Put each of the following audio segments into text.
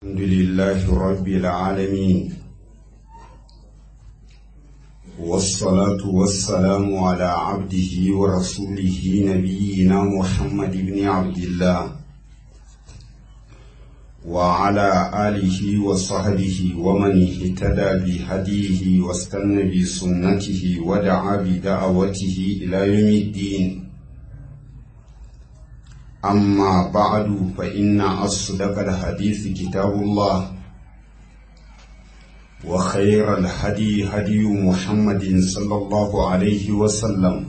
الحمد لله رب العالمين والصلاة والسلام على عبده ورسوله نبينا محمد بن عبد الله وعلى آله وصحبه ومن اهتدى بهديه واستنى بسنته ودعا بدعوته إلى يوم الدين أما بعد فإن أصدق الحديث كتاب الله وخير الهدي هدي محمد صلى الله عليه وسلم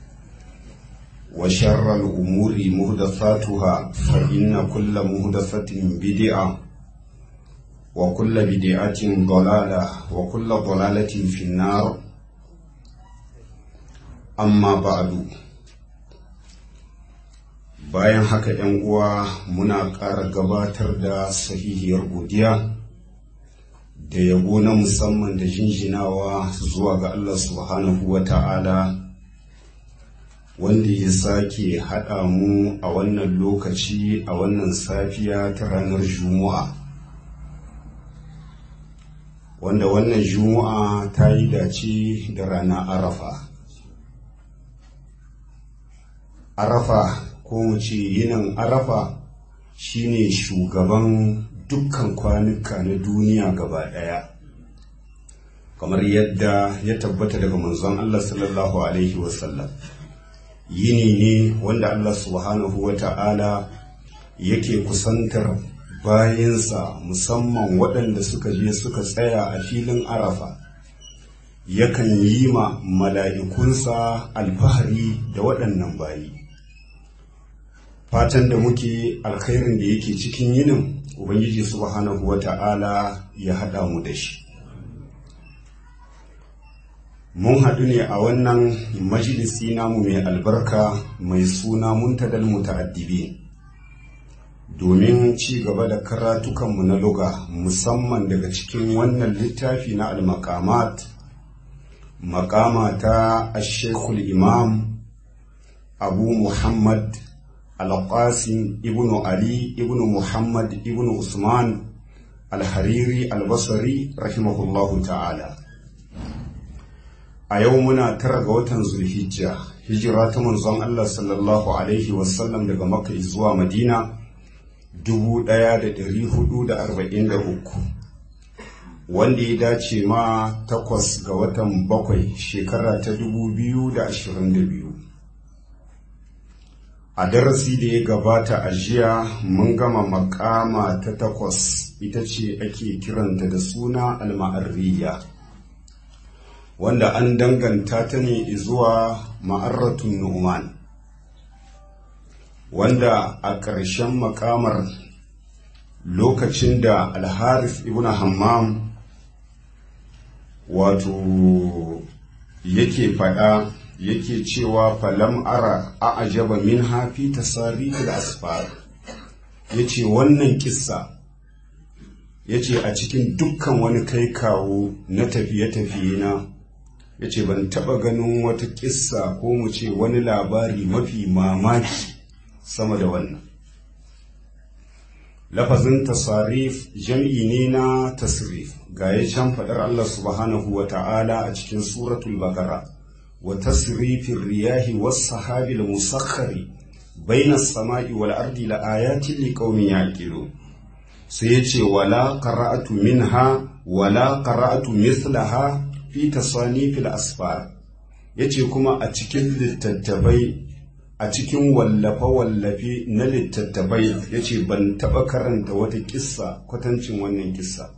وشر الأمور مهدثاتها فإن كل مهدثة بدعة وكل بدعة ضلالة وكل ضلالة في النار أما بعد bayan haka ‘yan uwa muna ƙara gabatar da sahihiyar godiya da yabo na musamman da jinjinawa zuwa ga Allah subhanahu wa ta'ala wanda ya sake haɗa mu a wannan lokaci a wannan safiya ta ranar juma'a wanda wannan juma'a ta yi dace da rana arafa arafa ko mu ce yinin arafa shine shugaban dukkan kwanuka na duniya gaba ɗaya kamar yadda ya tabbata daga manzon Allah sallallahu alaihi wasallam yini ne wanda Allah subhanahu wa ta'ala yake kusantar bayansa musamman waɗanda suka je suka tsaya a filin arafa yakan yi ma mala'ikunsa alfahari da waɗannan bayi fatan da muke alkhairin da yake cikin yinin ubangiji subhanahu wa ta'ala ya haɗa mu da shi mun haɗu ne a wannan majalisi namu mai albarka mai suna muntadal muta'addibi domin ci gaba da karatukanmu na luga musamman daga cikin wannan littafi na al-maqamat makama ta ashekul imam abu muhammad القاسم ابن علي ابن محمد ابن عثمان الحريري البصري رحمه الله تعالى a yau muna tara ga watan zulhijja hijira ta manzon Allah sallallahu alaihi wasallam daga makka zuwa madina 1443 wanda ya dace ma takwas ga watan bakwai shekara ta 2022 a darasi da ya gabata a jiya mun gama makama ta takwas ita ce ake kiranta da suna alma'arriya wanda an danganta ta ne zuwa ma'arratun nu'man wanda a ƙarshen makamar lokacin da alharis ibn hammam wato yake faɗa yake cewa falam ara a ajaba min hafi tasari da asfar ya ce wannan kissa ya ce a cikin dukkan wani kai kawo na tafiye-tafiye na ya ce ban taɓa ganin wata kissa ko mu ce wani labari mafi mamaki sama da wannan lafazin tasarif jam'i ne na tasrif ga ya can faɗar Allah subhanahu wa ta'ala a cikin suratul bakara وتصريف الرياح والسحاب المسخر بين السماء والأرض لآيات لقوم يعقلون سيتي ولا قرأت منها ولا قرأت مثلها في تصانيف الأسفار yace kuma a cikin littattafai a cikin wallafe-wallafe na littattafai yace ban taɓa karanta wata kissa kwatancin wannan kissa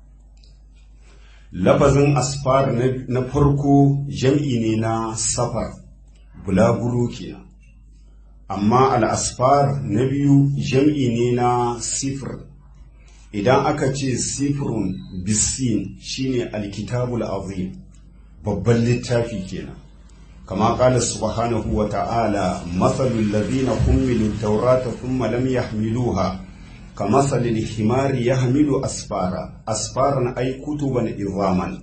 lafazin asfar na farko jam'i ne na safar bulaguro kenan amma al'asfar na biyu jam'i ne na sifir idan aka ce sifirun bisin shine alkitabul azim babban littafi kenan kama kala subhanahu wa ta'ala matsalul ladina hummilu taurata thumma lam yahmiluha كمثل الحمار يحمل أسفارا أسفارا أي كتبا إظاما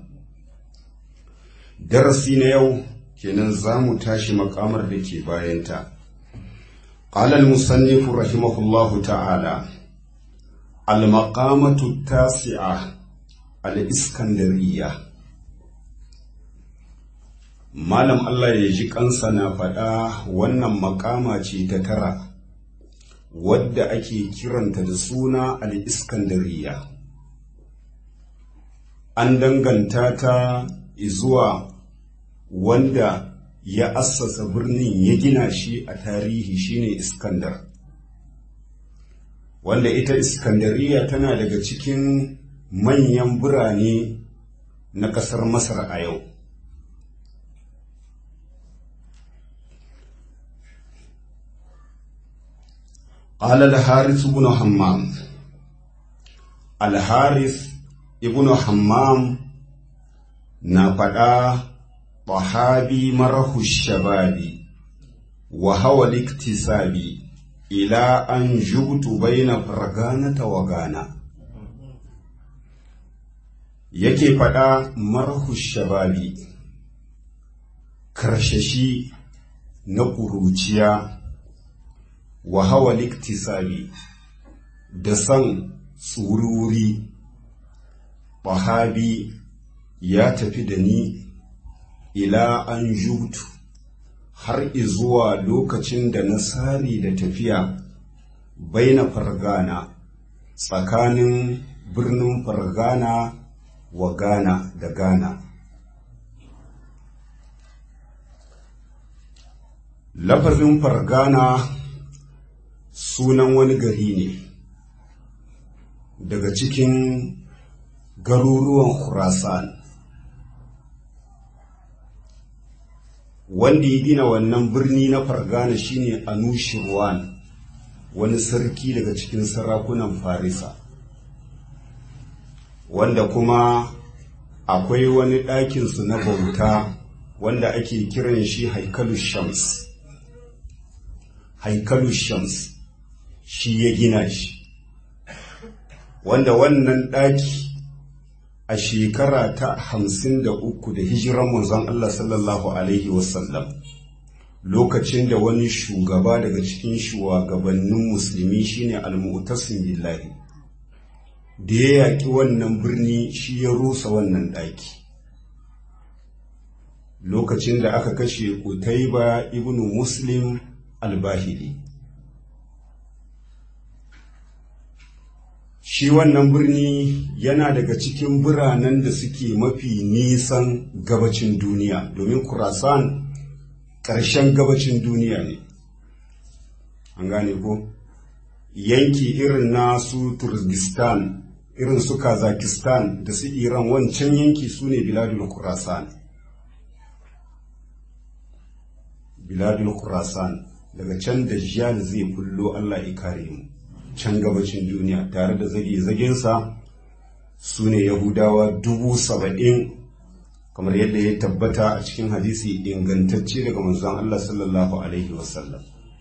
درسي يو kenan za mu tashi makamar da ke bayanta. قال المصنف رحمه الله تعالى al-maqamatu tasi'a al-iskandariya malam Allah ya ji kansa na faɗa wannan makama ce ta tara wadda ake kiranta da suna al-iskandariya an danganta ta zuwa wanda ya assasa birnin ya gina shi a tarihi shine iskandar wanda ita iskandariya tana daga cikin manyan birane na ƙasar masar a yau قال الحارث بن حمام الحارث ابن حمام نفدا طحابي مره الشباب وهو الاكتساب إلى أن جبت بين فرغانة وغانا yake faɗa marhu shababi karshashi na ƙuruciya wa hawa liktisabi da san tsururi bahabi ya tafi da ni ila an jutu har izuwa lokacin da na sari da tafiya baina fargana tsakanin birnin fargana wa Ghana da Ghana. Lafazin fargana sunan wani gari ne daga cikin garuruwan Khurasan. Wanda ya gina wannan birni na fargana shine Anushirwan, wani sarki daga cikin sarakunan Farisa. wanda kuma akwai wani ɗakinsu na bauta wanda ake kiran shi haikalu shams haikalu shams shi ya gina shi wanda wannan ɗaki a shekara ta hamsin da uku da hijiran manzon Allah sallallahu Alaihi wasallam lokacin da wani shugaba daga cikin shugabannin musulmi shine al-mu'tasim billahi da ya yaƙi wannan birni shi ya rusa wannan ɗaki lokacin da aka kashe Utaiba ibn Muslim al-Bahili shi wannan birni yana daga cikin biranen da suke mafi nisan gabacin duniya domin Khurasan ƙarshen gabacin duniya ne an gane ko yanki irin nasu Turkistan irin su Kazakistan da su Iran wancan yanki su ne Biladul Khurasan. Biladul Khurasan daga can da Jiyal zai kullo Allah ya kare mu can gabacin duniya tare da zage-zagensa su ne Yahudawa dubu saba'in kamar yadda ya tabbata a cikin hadisi ingantacce daga manzon Allah sallallahu Alaihi wasallam.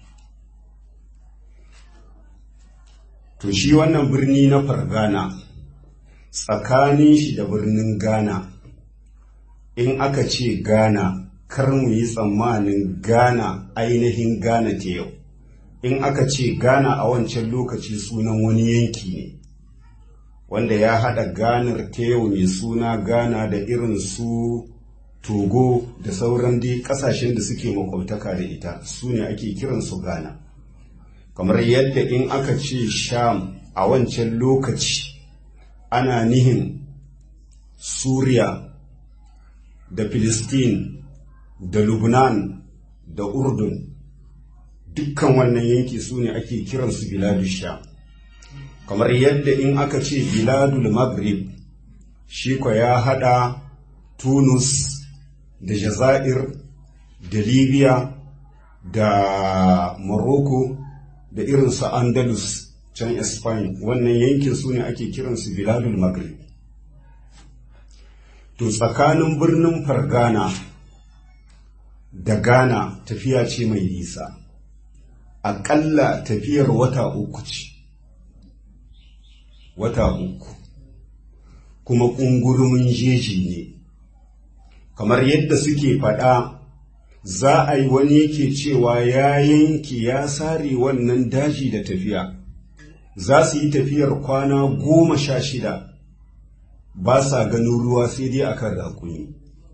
To shi wannan birni na Fargana tsakanin shi da birnin Ghana in aka ce Ghana kar mu yi tsammanin Ghana ainihin Ghana ta yau in aka ce Ghana a wancan lokaci sunan wani yanki ne wanda ya haɗa ganar ta yau mai suna Ghana da irin su Togo da sauran dai ƙasashen da suke makwabtaka da ita su ne ake kiransu Ghana. kamar yadda in aka ce sham a wancan lokaci ana nihin suriya da filistin da lubnan da urdun dukkan wannan yanki su ne ake kiransu biladu sham kamar yadda in aka ce biladul maghrib shi kwa ya hada tunus da jazair da libya da morocco da irinsu andalus can spain wannan yankin su ne ake kiransu biladul maghrib to tsakanin birnin fargana da ghana tafiya ce mai nisa aƙalla tafiyar wata uku ce wata uku kuma ƙungurumin jeji ne kamar yadda suke faɗa za a yi wani yake cewa ya yanke ya sare wannan daji da tafiya za su yi tafiyar kwana goma sha shida ba sa ganin ruwa sai dai akan raƙumi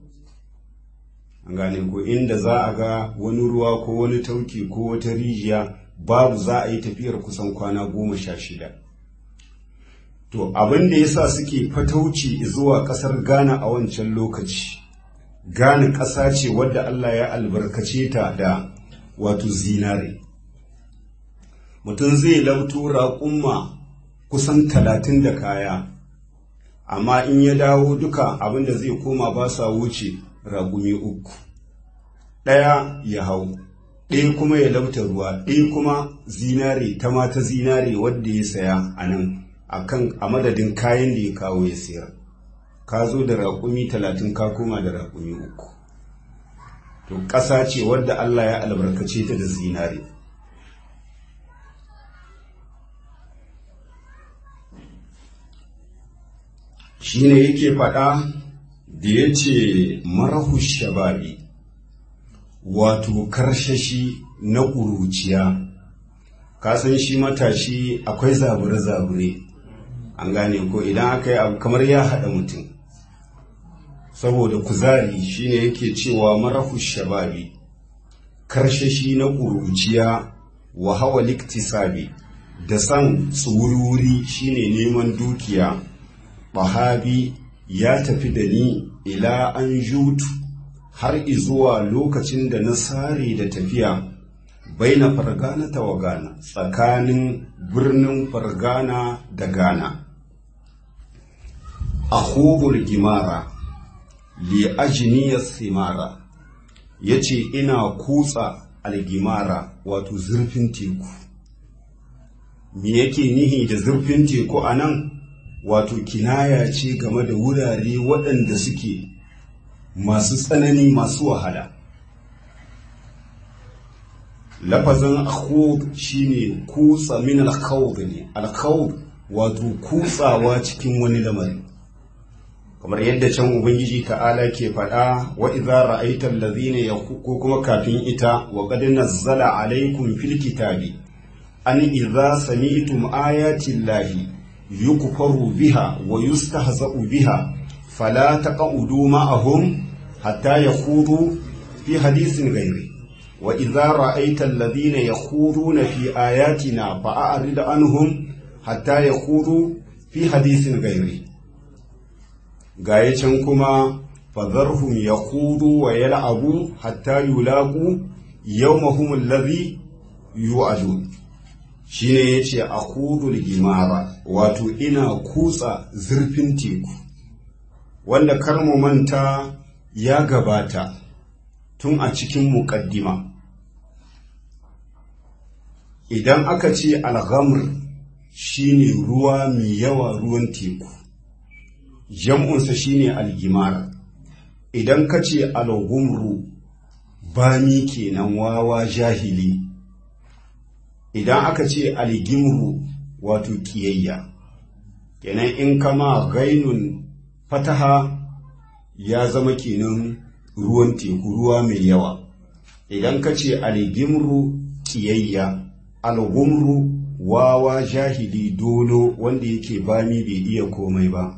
an gane ko inda za a ga wani ruwa ko wani tauki ko wata rijiya babu za a yi tafiyar kusan kwana goma sha shida to abin da yasa suke fatauci zuwa ƙasar ghana a wancan lokaci ghana ƙasa ce wadda allah ya albarkace ta da wato zinare mutum zai lauto raƙumma kusan talatin da kaya amma in ya dawo duka abin da zai koma ba sa wuce raƙumi uku ɗaya ya hau ɗaya kuma ya lauta ruwa ɗaya kuma zinare ta mata zinare wadda ya saya a nan a madadin kayan da ya kawo ya sayar ka zo da raƙumi talatin ka koma da raƙumi uku to ƙasa ce wadda Allah ya albarkace ta da zinare shi ne yake faɗa da ya ce marahu shababi wato karshashi na ƙuruciya kasan shi matashi akwai zabure-zabure an gane ko idan aka yi abu kamar ya haɗa mutum saboda kuzari shine yake cewa marahu shababi karshashi na ƙuruciya wa hawa liktisabi da san tsururi shine neman dukiya bahabi ya tafi da ni ila an jutu har izuwa lokacin da na sare da tafiya baina fargana ta wagana tsakanin birnin fargana da gana a gimara li ajiniyar simara ya ce ina kutsa algimara wato zurfin teku me yake nihi da zurfin teku a nan wato kinaya ce game da wurare waɗanda suke masu tsanani masu wahala lafazin akhud shine kutsa min alkhawd ne alkhawd wato kutsawa cikin wani lamari kamar yadda can ubangiji ta'ala ke faɗa wa idza ra'aita allazina ko kuma kafin ita wa qad nazzala alaykum fil kitabi an idza sami'tum ayati llahi yukfaru biha wa yustahza'u biha fala taq'udu ma'ahum hatta yakhudu fi hadithin ghairi wa idza ra'aita alladhina yakhuduna fi ayatina fa'arid anhum hatta yakhudu fi hadithin ghairi gaya can kuma fadharhum yakhudu wa yal'abu hatta yulaqu yawmahum alladhi yu'adun shine yace akhudul gimara wato ina kutsa zurfin teku wanda kar mu manta ya gabata tun a cikin muƙaddima idan aka ce alghamr shine ruwa mai yawa ruwan teku jam'unsa shine algimara idan ka ce alghumru bami kenan wawa jahili idan aka ce algimru wato kiyayya kenan in kama gainun fataha ya zama kenan ruwan teku ruwa mai yawa idan ka ce algimru kiyayya algumru wawa jahili dolo wanda yake bami bai iya komai ba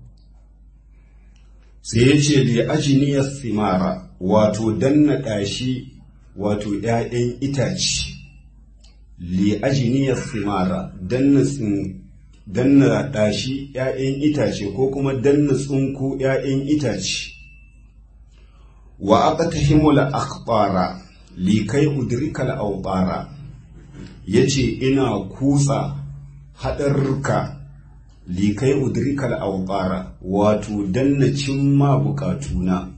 sai ya ce da ajiniyar simara wato danna ɗashi wato ‘ya'yan itace li ajiniyar simara danna danna ɗashi ‘ya'yan itace ko kuma danna tsunku ‘ya'yan itace wa aka ta himula akbara li kai udrikal aubara ya ce ina kutsa haɗarruka li kai udrikal aubara wato danna cimma bukatuna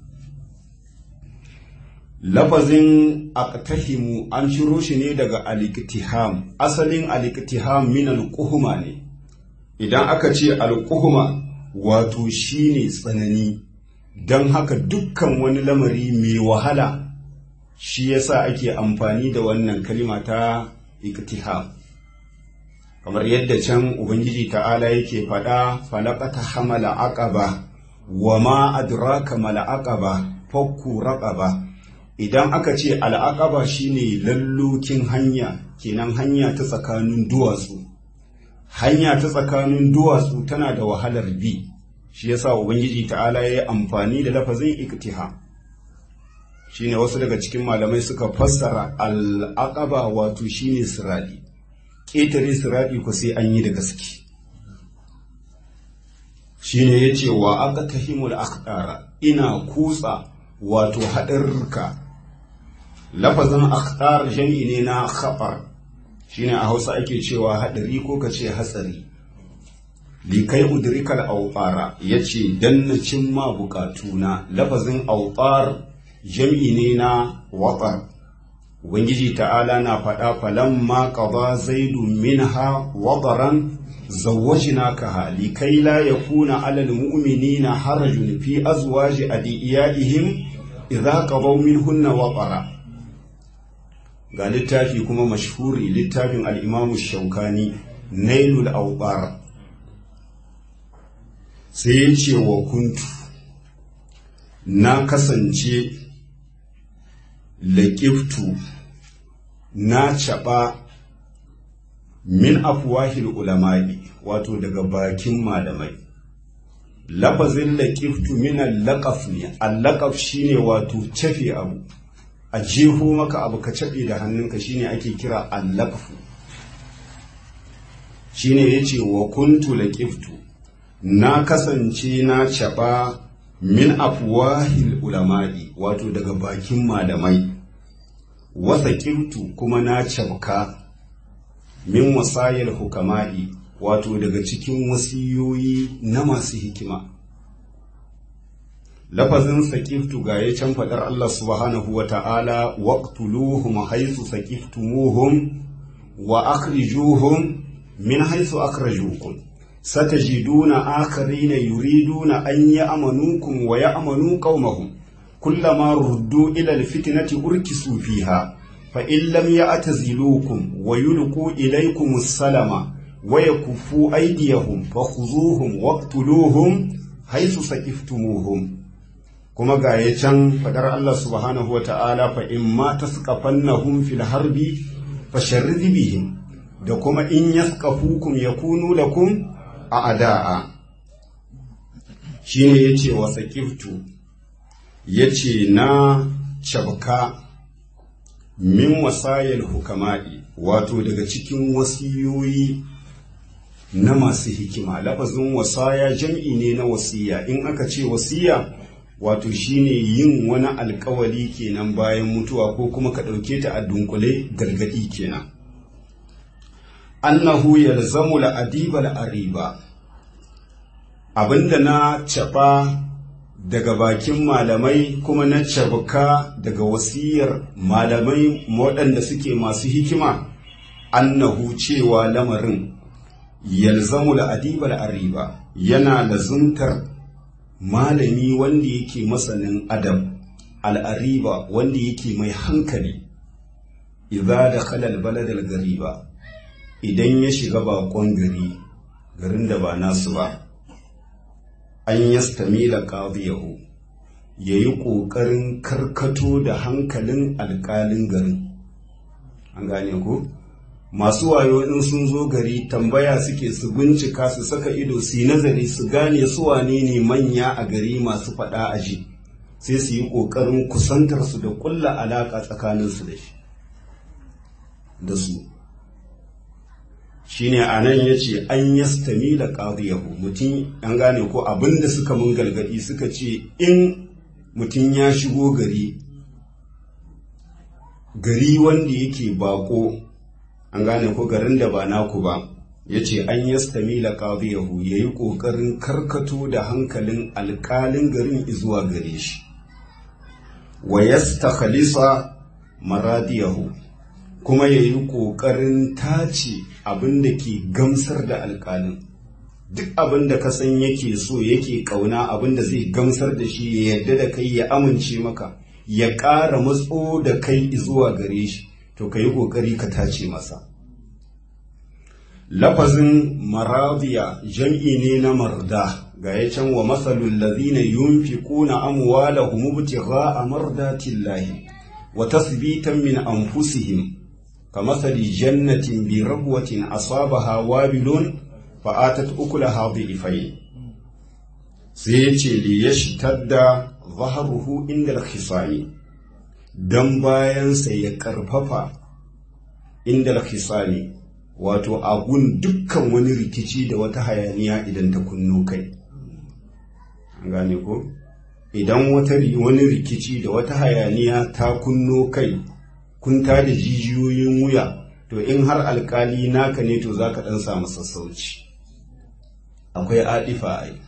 lafazin aqtahimu an shiro shi ne daga aliktiham asalin aliktiham min alquhuma ne idan aka ce alquhuma wato shine tsanani don haka dukkan wani lamari mai wahala shi yasa ake amfani da wannan kalima ta iktiham kamar yadda can ubangiji ta'ala yake faɗa falaqata hamala aqaba wa ma adraka mala aqaba fakku raqaba idan aka ce al'aqaba shine lallokin hanya kenan hanya ta tsakanin duwatsu hanya ta tsakanin duwatsu tana da wahalar bi shi yasa ubangiji ta'ala ya yi amfani da lafazin iktiha shine wasu daga cikin malamai suka fassara al'aqaba wato shine siradi ƙetare siradi ku sai an yi da gaske shine yace wa aqtahimul aqdara ina kutsa wato haɗarurruka lafazin aqdar jami'i ne na khabar shine a Hausa ake cewa haɗari ko kace hatsari likai udrikal awqara yace dan na cimma bukatuna lafazin awqar jam'i ne na watar ubangiji ta'ala na faɗa falamma qada zaidu minha wadaran zawwajnakaha likai la yakuna 'alal mu'minina harajun fi azwaji adiyaihim idza qadaw minhunna watara ga littafi kuma mashhuri littafin al-imamu shaukani nailul awqar sai ya ce wa kuntu na kasance laƙiftu na caɓa min afuwahil ulama'i wato daga bakin malamai lafazin laƙiftu min allaƙaf ne allaƙaf shine wato cafe abu a jeho maka abu ka caɓe da hannunka shine ake kira allaƙafu shine yace wa kuntu laƙiftu na kasance na caɓa min afwahil ulama'i wato daga bakin malamai wasa kimtu kuma na cabka min wasayil hukama'i wato daga cikin wasiyoyi na masu hikima lafazin sakiftu ga ya can faɗar Allah subhanahu wa ta'ala waqtuluhum haythu sakiftumuhum wa akhrijuhum min haythu akhrajukum ستجدون آخرين يريدون أن يأمنوكم ويأمنوا قومهم كلما ردوا إلى الفتنة أركسوا فيها فإن لم يعتزلوكم ويلقوا إليكم السلام ويكفوا أيديهم فخذوهم واقتلوهم حيث سكفتموهم كما قاية فدر الله سبحانه وتعالى فإما تسقفنهم في الحرب فشرد بهم da kuma in yaskafukum yakunu lakum a ada'a shi ne ya ce wasa kiftu ya ce na cabka min wasayar hukama'i wato daga cikin wasiyoyi na masu hikima lafazin wasaya jam'i ne na wasiya in aka ce wasiya wato shine yin wani alkawali kenan bayan mutuwa ko kuma ka ɗauke ta a dunkule gargaɗi kenan annahu yalzamu la'adibal ariba abinda na caɓa daga bakin malamai kuma na cabuka daga wasiyar malamai waɗanda suke masu hikima annahu cewa lamarin yalzamu la'adibal ariba yana lazuntar malami wanda yake masanin adab al'ariba wanda yake mai hankali idza da khalal baladal gariba idan ya shiga bakon gari garin da ba nasu ba an yastamila qadiyahu yayi ƙoƙarin karkato da hankalin alƙalin garin an gane ku masu wayo in sun zo gari tambaya suke su bincika su saka ido su yi nazari su gane su wane ne manya a gari masu faɗa aji sai su yi ƙoƙarin kusantar su da ƙulla alaƙa tsakaninsu da shi da su shine a nan ya ce an yastami da ƙadiyahu mutum an gane ko abinda suka mun gargaɗi suka ce in mutum ya shigo gari gari wanda yake bako an gane ko garin da ba naku ba ya ce an yastami da ƙadiyahu ya yi ƙoƙarin karkato da hankalin alƙalin garin zuwa gare shi wa yasta khalisa maradiyahu kuma ya yi ƙoƙarin tace abin da ke gamsar da alƙalin duk abin da ka san yake so yake ƙauna abin da zai gamsar da shi ya yarda da kai ya amince maka ya ƙara matso da kai zuwa gare shi to ka yi ƙoƙari ka tace masa lafazin maradiya jam'i ne na marda ga ya can wa masalul ladhina yunfiquna amwalahum ibtigha'a mardatillahi wa tasbitan min anfusihim كمثل جنة بربوة أصابها وابل fa'atat ukula haɗi ifai sai ya ce li ya shitar da zaharuhu inda hisani don bayansa ya karfafa inda hisani wato agun dukkan wani rikici da wata hayaniya idan ta kunno kai gane ko idan wata wani rikici da wata hayaniya ta kunno kai kun da jijiyoyin wuya to in har alkali naka ne to zaka dan samu sassauci akwai adifa ai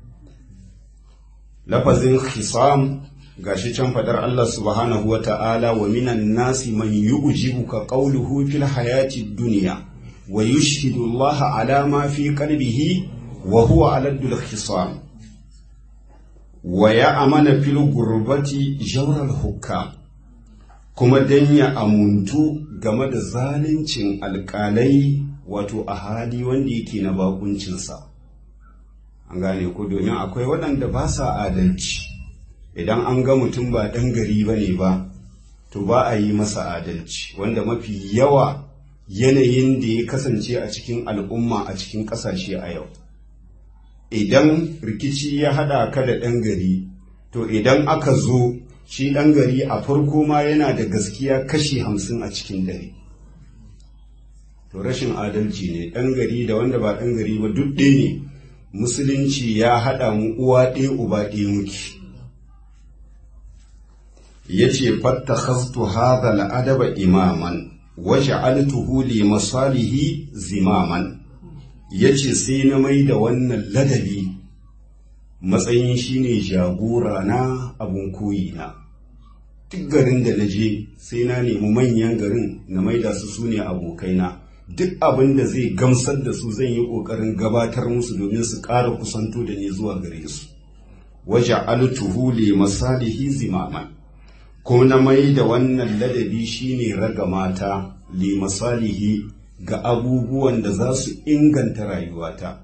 lafazin khisam gashi can fadar Allah subhanahu wata'ala wa minan nasi man yu'jibuka qawluhu fil hayati dunya wa yushhidu Allah ala ma fi qalbihi wa huwa aladul khisam wa ya'mana fil gurbati jawral hukam kuma dan ya amuntu game da zaluncin alƙalai wato a hali wanda yake na bakuncinsa an gane ko domin akwai waɗanda ba sa adalci idan an ga mutum ba ɗan gari ba ne ba to ba a yi masa adalci wanda mafi yawa yanayin da ya kasance a cikin al'umma a cikin ƙasashe a yau idan rikici ya haɗa ka da ɗan gari to idan aka zo shi ɗan gari a farko ma yana da gaskiya kashi hamsin a cikin dare to rashin adalci ne ɗan gari da wanda ba ɗan gari ba duk ɗaya ne musulunci ya haɗa mu uwa ɗaya uba ɗaya muke ya ce fatta hastu hadha al'adaba imaman waje altuhu li masalihi zimaman ya ce sai na mai da wannan ladabi matsayin shine jagora na abun koyi na duk garin da na je sai na nemi manyan garin na maida su su ne abokaina duk abin da zai gamsar da su zan yi ƙoƙarin gabatar musu domin su ƙara kusanto da ni zuwa gare su waje altuhu li masalihi zimaman ko na mai da wannan ladabi shine raga mata li masalihi ga abubuwan da za su inganta rayuwata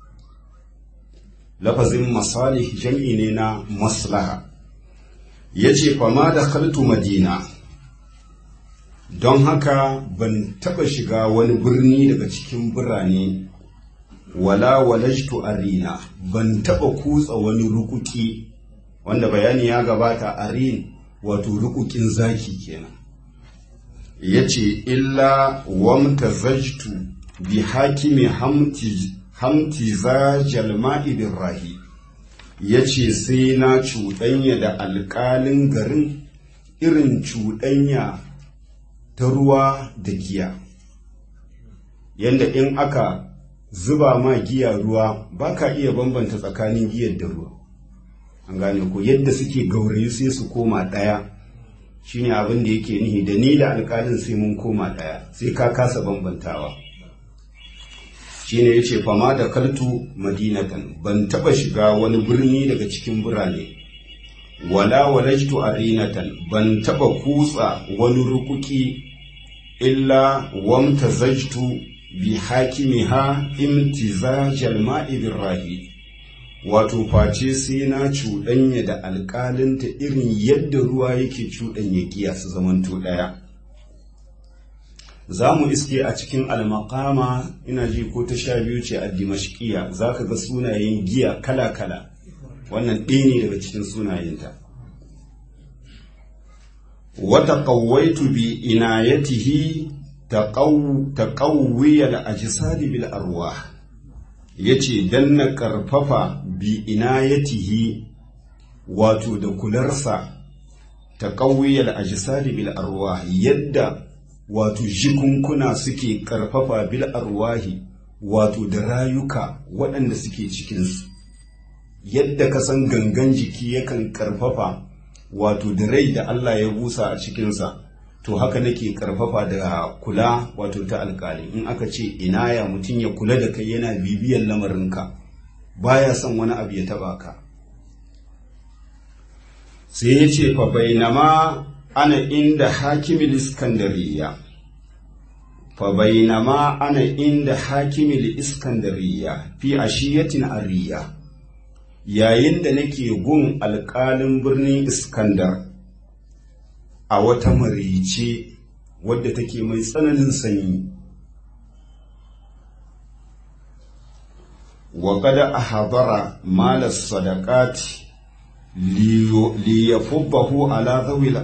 lafazin masalih jam'i ne na maslaha ya ce fama da kaltu madina don haka ban taba shiga wani birni daga cikin birane wala walajtu arina ban taba kutsa wani rukuki wanda bayani ya gabata arin wato rukukin zaki kenan yace illa wamtazajtu bi hakimi hamti hamti za jalma'i bin rahi yace sai na cuɗanya da alƙalin garin irin cuɗanya ta ruwa da giya yanda in aka zuba ma giya ruwa ba ka iya bambanta tsakanin giyar da ruwa an gane ko yadda suke gaurayi sai su koma ɗaya shine abin da yake nihi da ni da alƙalin sai mun koma ɗaya sai ka kasa bambantawa shine yace fama da kaltu madinatan ban taba shiga wani birni daga cikin birane wala walajtu arinatan ban taba kutsa wani rukuki illa wamtazajtu bi hakimiha imtizajal ma'i birrahi wato face sai na cuɗanya da alƙalinta irin yadda ruwa yake cuɗanya giya su zamanto ɗaya za mu iske a cikin almakama ina ji ko ta sha biyu ce a dimashkiya za ka ga sunayen giya kala-kala wannan ɗaya ne daga cikin sunayenta wata ƙawaitu bi inayatihi ta ƙauwiya da ajisadi bil arwa ya ce don na ƙarfafa bi inayatihi wato da kularsa ta ƙauwiya da ajisadi bil arwa yadda wato jikunkuna suke ƙarfafa bil arwahi wato da rayuka waɗanda suke cikinsu yadda ka san gangan jiki yakan ƙarfafa wato da rai da Allah ya busa a cikinsa to haka nake ƙarfafa da kula wato ta alƙali in aka ce inaya mutum ya kula da kai yana bibiyan lamarinka baya son wani abu ya taɓa ka sai ya ce fa bainama ana inda hakimin iskandariya fa bainama ana inda hakimin iskandariya fi ashiyatin ariya yayin da nake gun alƙalin birnin iskandar a wata marice wadda take mai tsananin sanyi wa kada a habara malar sadakati liyafubbahu ala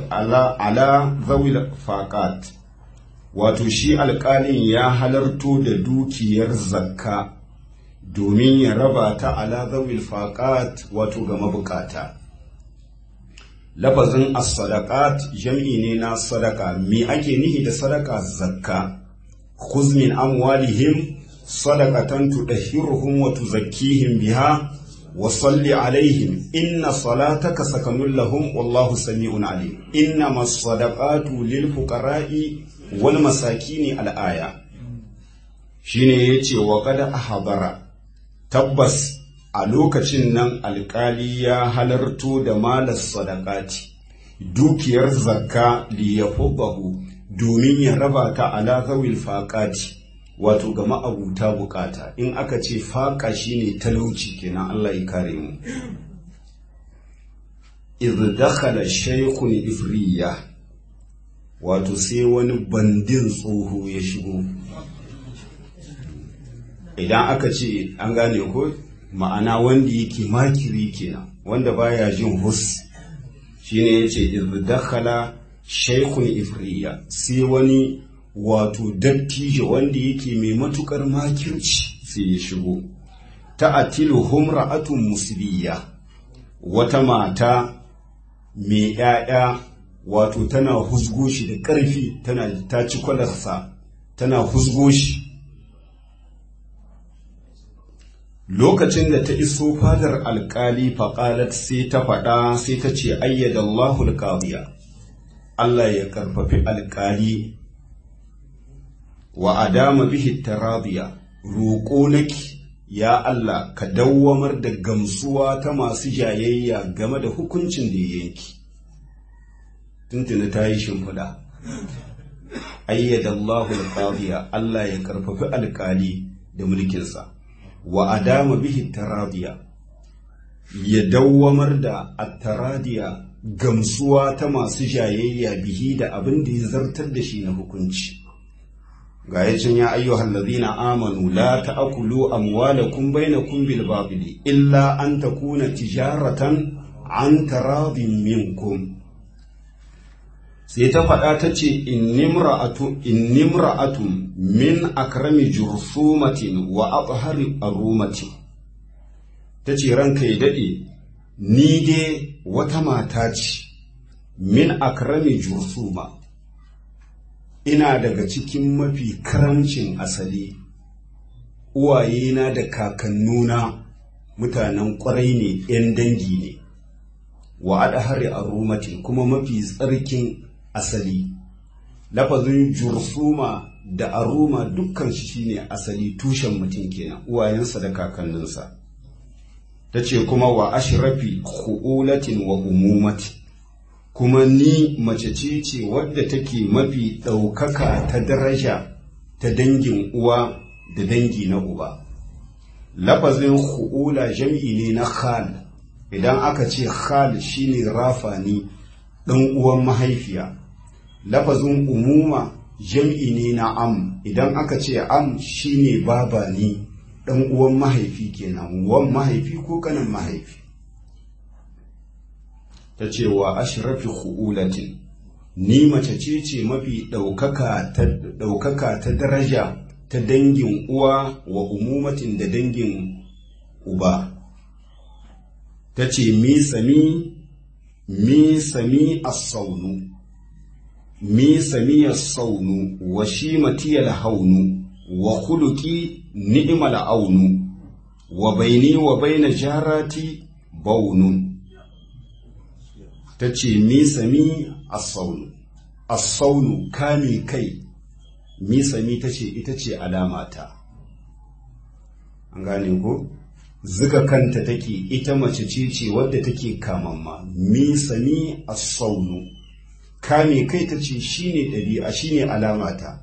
zawil faqat wato shi alƙalin ya halarto da dukiyar zakka domin ya raba ta ala zawil faqat wato ga mabukata lafazin as-sadaqat jam'i ne na sadaka me ake nihi da sadaka zakka khuz min amwalihim sadaqatan tudahhiruhum wa tuzakkihim biha wa salli alaihim inna salataka sakanun lahum wallahu sami'un alim innama as-sadaqatu lil fuqara'i wal masakini al-aya shine yace wa qad ahbara tabbas a lokacin nan alkali ya halarto da malas sadakati dukiyar zakka liyafubahu domin ya raba ta ala zawil faqati wato ga ma'abuta bukata in aka ce faƙa shine talauci kenan Allah ya kare mu idh dakhala shaykhun ifriya wato sai wani bandin tsoho ya shigo idan aka ce an gane ko ma'ana wanda yake makiri kenan wanda baya jin hus shine yace idh dakhala shaykhun ifriya sai wani wato dattijo wanda yake mai matukar makirci sai ya shigo ta'atilu humra'atun musliya wata mata mai ‘ya'ya wato tana husgo shi da ƙarfi tana ta ci kwalarsa tana husgo shi lokacin da ta iso fadar alkali faƙalat sai ta faɗa sai ta ce ayyada Allahul qadiya Allah ya karfafi alkali wa adama bihi taradiya roƙo naki ya Allah ka dawwamar da gamsuwa ta masu jayayya game da hukuncin da ya yanki tuntuni ta yi shimfiɗa ayyada Allahu al Allah ya karfafi alkali da mulkinsa wa adama bihi taradiya ya dawwamar da at-taradiya gamsuwa ta masu jayayya bihi da abin da ya zartar da shi na hukunci ga yacin ya ayyuhal ladina amanu la ta'kulu amwalakum bainakum bil batil illa an takuna tijaratan an taradin minkum sai ta faɗa ta ce innimra'atun min akrami jursumatin wa athari arumatin ta ce ranka ya daɗe ni dai wata mata ce min akrami jursuma ina daga cikin mafi karamcin asali uwayena da kakannuna mutanen ƙwarai ne 'yan dangi ne wa adahari a rumatin kuma mafi tsarkin asali lafazin jursuma da aruma dukkan shi shine asali tushen mutum kenan uwayensa da kakanninsa ta ce kuma wa ashrafi khu'ulatin wa umumati kuma ni mace ce ce wadda take mafi ɗaukaka ta daraja ta dangin uwa da dangi na uba lafazin khu'ula jam'i ne na khal idan aka ce khal shine rafani ɗan uwan mahaifiya lafazin umuma jam'i ne na am idan aka ce am shine baba ni ɗan uwan mahaifi kenan wan mahaifi ko kanin mahaifi ta ce wa ashrafi khu'ulatin ni mace ce ce mafi ɗaukaka ta daraja ta dangin uwa wa umumatin da dangin uba ta ce mi sami mi sami as-saunu mi sami as-saunu wa shimati al-haunu wa khuluqi ni'mal aunu wa baini wa baina jarati baunun ta ce misami as-saunu as-saunu kame kai misami ta ce ita ce alamata an gane ko zuga kanta take ita mace ce ce wadda take kamamma misami as-saunu kame kai ta ce shine ɗabi'a shine alamata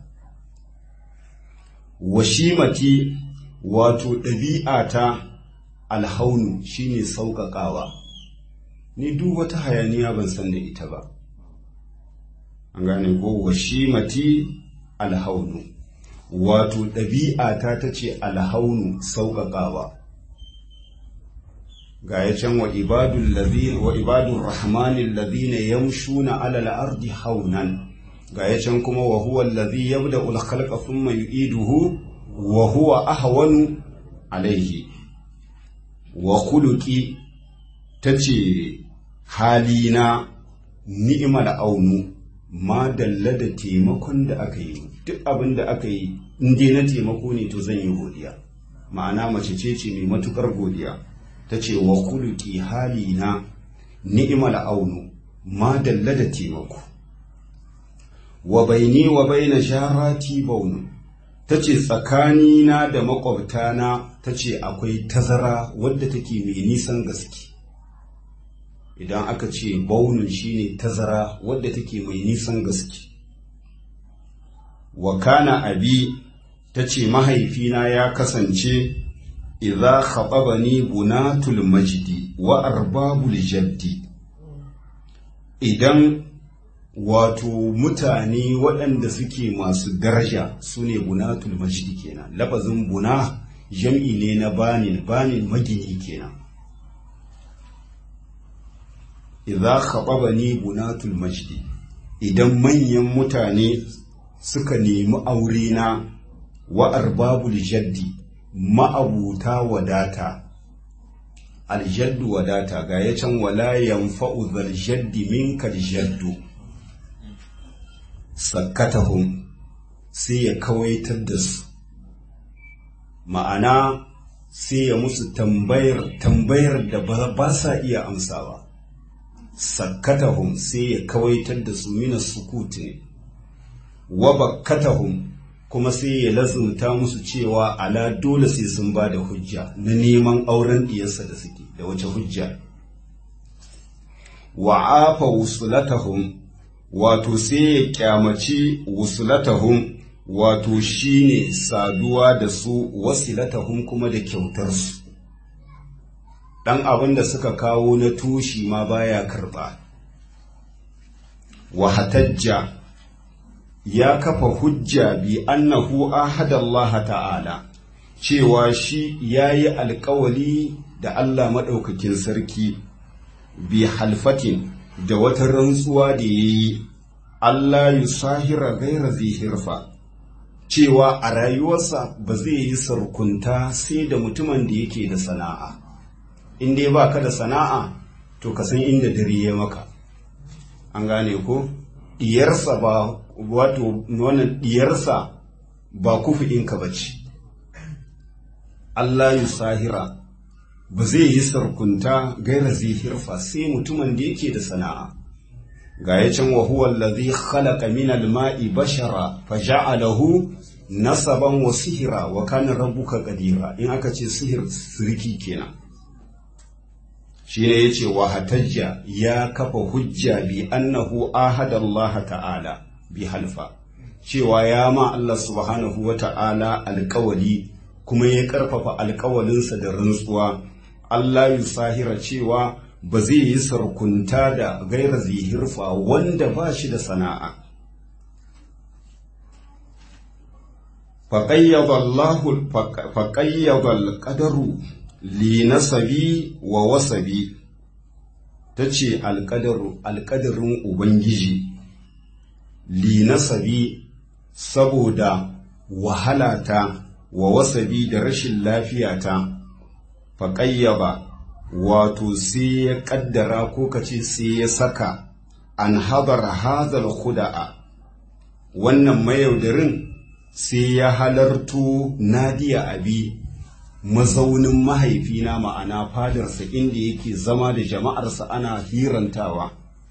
washimati wato ɗabi'ata alhaunu shine sauƙaƙawa ni duk wata hayaniya ban san da ita ba an gane ko washimati alhaunu wato ɗabi'ata ta ce alhaunu sauƙaƙawa ga ya can wa ibadul ladhi wa ibadur rahmanil ladhina yamshuna alal ardi haunan ga ya can kuma wa huwa alladhi yabda'u al-khalqa thumma yu'iduhu wa huwa ahwanu alayhi wa khuluqi tace halina ni'mal aunu ma dalla da taimakon da aka yi duk abin da aka yi in dai na taimako ne to zan yi godiya ma'ana mace ce ce mai matukar godiya ta ce wa kuluki halina ni'mal aunu ma dalla da taimako wa baini wa baina jarati baunu ta ce tsakanina da makwabtana ta ce akwai tazara wadda take mai nisan gaske idan aka ce baunin shine tazara wadda take mai nisan gaske wa kana abi ta ce mahaifina ya kasance idza khatabani bunatul majdi wa arbabul jaddi idan wato mutane waɗanda suke masu daraja su ne bunatul majdi kenan lafazin buna jam'i ne na banin banin magini kenan idza khatabani bunatul majdi idan manyan mutane suka nemi aure na wa arbabul jaddi ma'abuta wadata aljaddu wadata ga ya can wala yanfa'u zal jaddi minka jaddu sakkatahum sai ya kawaitar da su ma'ana sai ya musu tambayar tambayar da ba sa iya amsawa sakkatahum sai ya kawaitar da su mina sukut ne wa bakkatahum kuma sai ya lazumta musu cewa ala dole sai sun ba da hujja na neman auren diyarsa da suke da wace hujja wa afa wusulatahum wato sai ya kyamaci wusulatahum wato shine saduwa da su wasilatahum kuma da kyautarsu ɗan abin da suka kawo na tushi ma baya karɓa wa hatajja ya kafa hujja bi annahu ahadallaha ta'ala cewa shi yayi alkawali da Allah maɗaukakin sarki bi halfatin da wata rantsuwa da yayi Allah yusahira gaira zihirfa cewa a rayuwarsa ba zai yi sarkunta sai da mutumin da yake da sana'a in dai ba ka da sana'a to ka san inda dare ya maka an gane ko diyarsa ba wato wannan diyarsa ba kufi'inka ba ce Allah yi sahira ba zai yi sarkunta gaira zihirfa sai mutumin da yake da sana'a ga ya can wahuwa allazi khalaqa min al-ma'i bashara fa ja'alahu nasaban wa sihira wa kana rabbuka qadira in aka ce sihir sirki kenan shi ne ya ce wa hatajja ya kafa hujja bi annahu ahadallaha ta'ala bi halfa cewa ya ma Allah subhanahu wa ta'ala alkawali kuma ya karfafa alkawalinsa da rantsuwa Allah sahira cewa ba zai yi sarkunta da gaira zihirfa wanda ba shi da sana'a faƙayyaba alƙadaru li nasabi wa wasabi ta ce alƙadarin ubangiji li nasabi saboda wahalata wa wasabi da rashin lafiyata faƙayyaba wato sai ya ƙaddara ko kace sai ya saka an habar hazal huda'a wannan mayaudarin sai ya halarto nadiya abi mazaunin mahaifina ma'ana fadarsa inda yake zama da jama'arsa ana hirantawa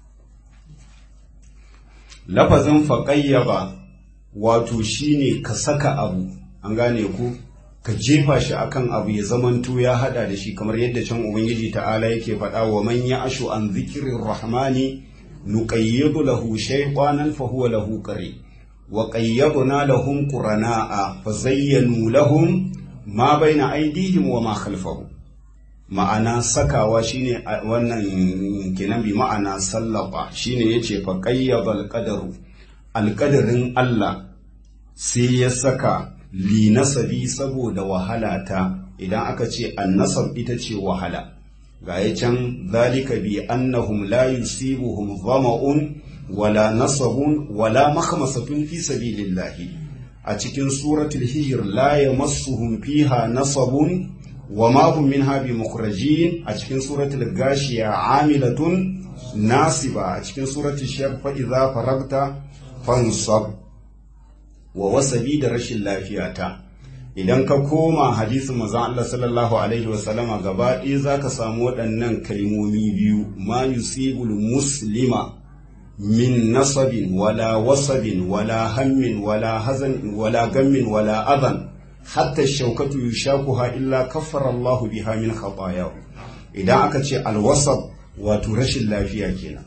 lafazin faƙayyaba wato shine ka saka abu an gane ku ka jefa shi akan abu ya zamanto ya hada da shi kamar yadda can ubangiji ta'ala yake faɗa wa man ya ashu an zikirin rahmani nuqayyidu lahu shaytanan fa huwa lahu qari wa qayyadna lahum qurana'a fa zayyanu lahum ma baina aidihim wa ma khalfahum ma'ana sakawa shine wannan kenan bi ma'ana sallaba shine yace fa qayyabal qadaru alqadarin Allah sai ya saka li nasabi saboda wahala ta idan aka ce annasab ita ce wahala ga ya can zalika bi annahum la yusibuhum dhama'un wala nasabun wala makhmasatun fi sabilillahi a cikin suratul hijr la yamassuhum fiha nasabun wa ma hum minha bimukhrajin a cikin suratul gashiya amilatun nasiba a cikin suratul shar fa idza faragta fansab wa wasabi da rashin lafiyata idan ka koma hadisin manzon Allah sallallahu alaihi wa sallama gaba ɗaya zaka samu waɗannan kalmomi biyu ma yusibul muslima min nasabin wala wasabin wala hammin wala hazan wala gammin wala adan hatta shaukatu yushakuha illa kaffara Allah biha min khatayahu idan aka ce alwasab wato rashin lafiya kenan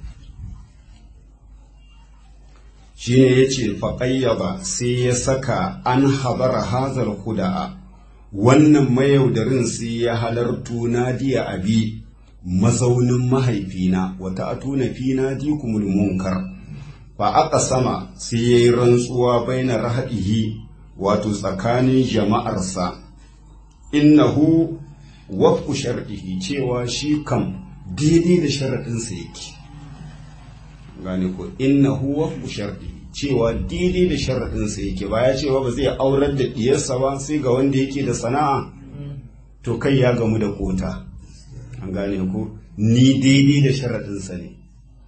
shi ne ya ce faƙayyaba sai ya saka an habara hazar kuda'a wannan mayaudarin sai ya halartu nadiya abi mazaunin mahaifina wata atuna fi nadikumul munkar fa aka sama sai ya yi rantsuwa baina rahadihi wato tsakanin jama'arsa innahu wafku shar'ihi cewa shi kam daidai da sharaɗinsa yake gane ko innahu wafku shar'ihi cewa daidai da sharaɗinsa yake ba ya cewa ba zai aurar da ɗiyarsa ba sai ga wanda yake da sana'a to kai ya gamu da kota an gane ko ni daidai da sharaɗinsa ne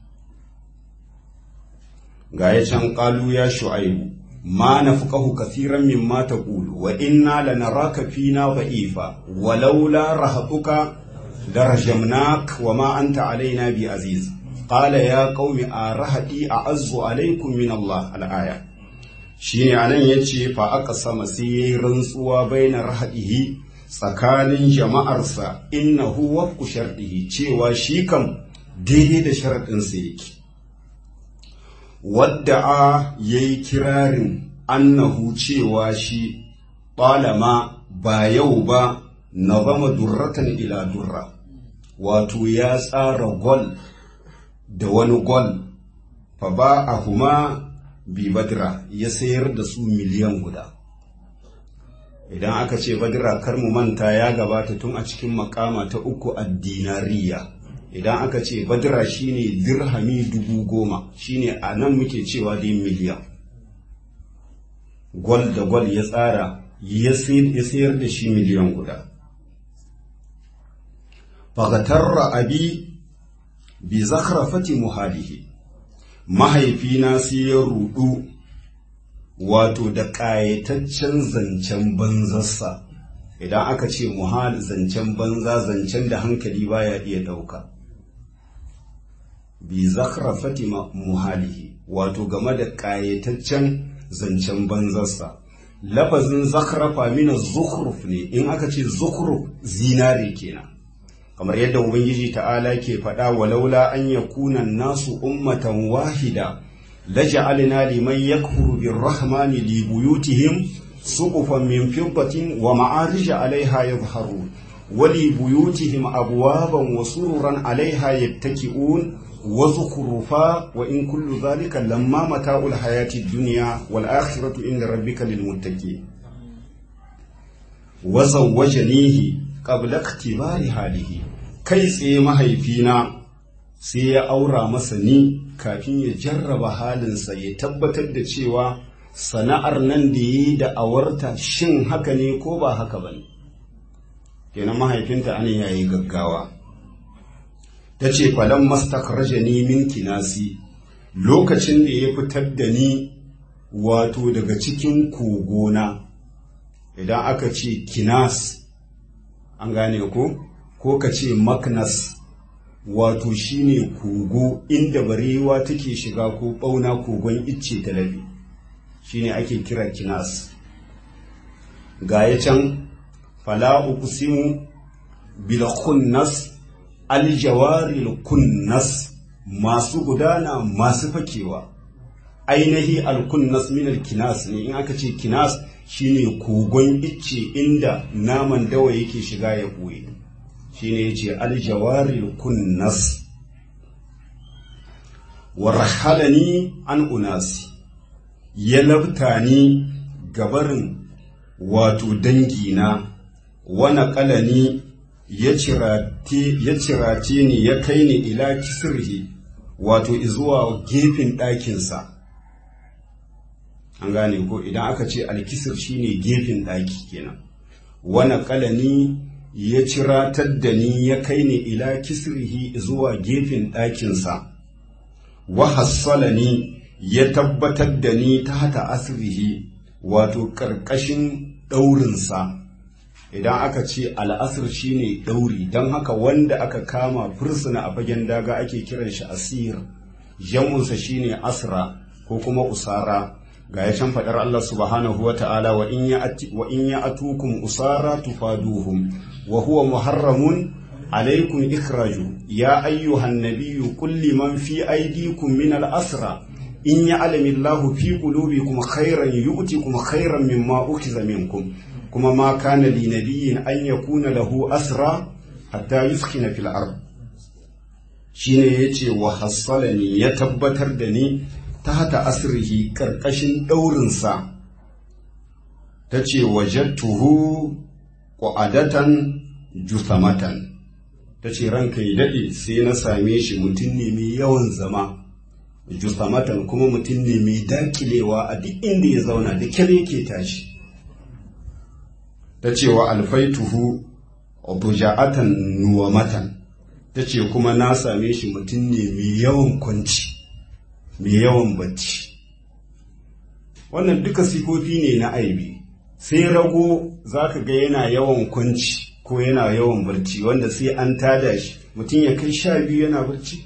ga ya can ƙalu ya shu'aibu ma na fuƙahu kasiran min ma ta ƙulu wa inna la naraka fina ba'ifa walaula rahatuka darajamnak wa ma anta alaina bi aziz qala ya qaumi arahati a'azzu alaikum min Allah al-aya shine anan yace fa aka sama sai yayi rantsuwa bainar rahadihi tsakanin jama'arsa innahu wafqu shardihi cewa shi kam daidai da sharadin sa yake wadda'a yayi kirarin annahu cewa shi ɓalama ba yau ba na zama durratan ila durra wato ya tsara gol da wani gol fa ba a huma bi badra ya sayar da su miliyan guda idan aka ce badra kar mu manta ya gabata tun a cikin makama ta uku a dinariya idan aka ce badra shine dirhami dubu goma shine a nan muke cewa dai miliyan gwal da gwal ya tsara ya sayar da shi miliyan guda fagatarra abi bi zakhrafati muhalihi mahaifina sai ya rudu wato da ƙayataccen zancen banzarsa idan aka ce muhal zancen banza zancen da hankali baya iya ɗauka bi zakhrafati muhalihi wato game da ƙayataccen zancen banzarsa lafazin zakhrafa mina zukhruf ne in aka ce zukhruf zinare kenan kamar yadda ubangiji ta'ala ke faɗa walaula an yakuna nasu ummatan wahida laja'alna liman yakfuru birrahmani li buyutihim suqufan min fiddatin wa ma'arija 'alayha yadhharun wa li buyutihim abwaban wa sururan 'alayha yattaki'un wa zukhrufa wa in kullu dhalika lamma mata'ul hayati dunya wal akhiratu inda rabbika lil muttaqin wa zawwajanihi qabla ikhtibari halihi kai tsaye mahaifina sai ya aura masa ni kafin ya jarraba halinsa ya tabbatar da cewa sana'ar nan da yi da awarta shin haka ne ko ba haka ba ne kenan mahaifinta anan ya yi gaggawa ta ce falon mastakraja ni min kinasi lokacin da ya fitar da ni wato daga cikin kogona idan aka ce kinas an gane ko ko ka ce maknas wato shine kogo inda barewa take shiga ko ɓauna kogon icce talabi shine ake kira kinas ga ya can fala uqsimu bil khunnas al jawaril kunnas masu gudana masu fakewa ainihi al kunnas min al kinas ne in aka ce kinas shine kogon icce inda naman dawa yake shiga ya ɓoye shine yace aljawaril kunnas warhalani an unasi ya labta ni gabarin wato dangina wana kalani ya cirace ni ya kai ni ila kisirhi wato zuwa gefen ɗakinsa an gane ko idan aka ce alkisir shine gefen ɗaki kenan wani kalani ya ciratar da ni ya kai ni ila kisirhi zuwa gefen ɗakinsa wa hassalani ya tabbatar da ni ta hata asirihi wato ƙarƙashin ɗaurinsa idan aka ce al'asir shine ɗauri don haka wanda aka kama fursuna a fagen daga ake kiran shi asir jamunsa shine asra ko kuma usara ga ya can faɗar Allah subhanahu wa ta'ala wa in ya atukum usara tufaduhum wa huwa muharramun alaikum ikraju ya ayyuhan nabiyyu kulli man fi aydikum min al-asra in ya'lamu Allahu fi qulubikum khairan yu'tikum khairan mimma ukhiza minkum kuma ma kana li nabiyyin an yakuna lahu asra hatta yuskina fil ard shine yace wa hassalani ya tabbatar da ni ta hata asrihi karkashin daurinsa ta ce wajattuhu ƙwa'adatan juthamatan ta ce ranka ya daɗe sai na same shi mutum ne mai yawan zama juthamatan kuma mutum ne mai dakilewa a duk inda ya zauna da kyar yake tashi ta ce wa alfaituhu buja'atan nuwamatan ta ce kuma na same shi mutum ne mai yawan kwanci mai yawan bacci wannan duka sifofi ne na aibi sai rago za ka ga yana yawan kwanci ko yana yawan barci wanda sai an tada shi mutum ya kai sha biyu yana barci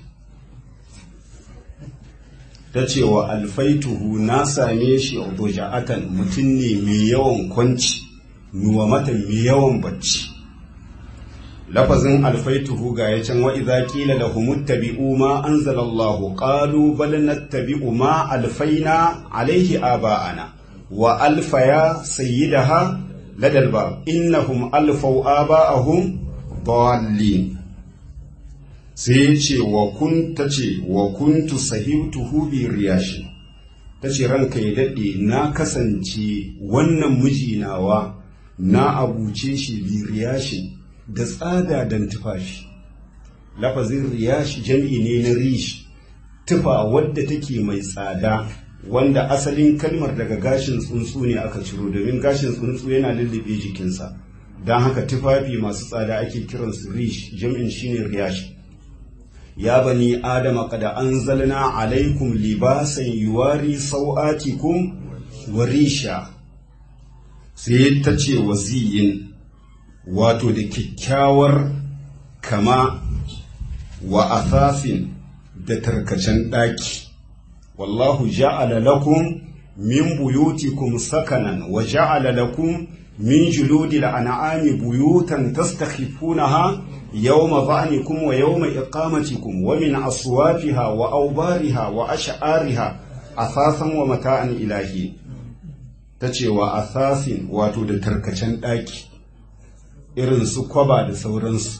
ta ce wa alfaituhu na same shi a buja'atan mutum ne mai yawan kwanci nuwa mata mai yawan bacci lafazin alfaituhu ga ya can wa'iza ƙila da humuttabi'u ma an zalallahu ƙalu bal nattabi'u ma alfaina alaihi aba'ana wa alfaya sayyidaha ladal ba innahum alfau aba'ahum dallin sai ce wa kun ta ce wa kuntu sahibtuhu bi riyashi ta ce ranka ya daɗe na kasance wannan mijinawa na abuce shi bi riyashi da tsada don tufafi lafazin riyashi jam'i ne na rishi tufa wadda take mai tsada wanda asalin kalmar daga gashin tsuntsu ne aka ciro domin gashin tsuntsu yana lullube jikinsa don haka tufafi masu tsada ake kiransu rish jam'in shine riyashi ya bani adama kada anzalna alaikum libasan yuwari sau'atikum wa risha sai ta ce waziyin wato da kyakkyawar kama wa asasin da tarkacen ɗaki wallahu ja'ala lakum min buyutikum sakanan wa ja'ala lakum min juludil an'ami buyutan tastakhifunaha yawma dha'nikum wa yawma iqamatikum wa min aswafiha wa awbariha wa ash'ariha asasan wa mata'an ilahi tace wa asasin wato da tarkacen ɗaki irin su kwaba da sauransu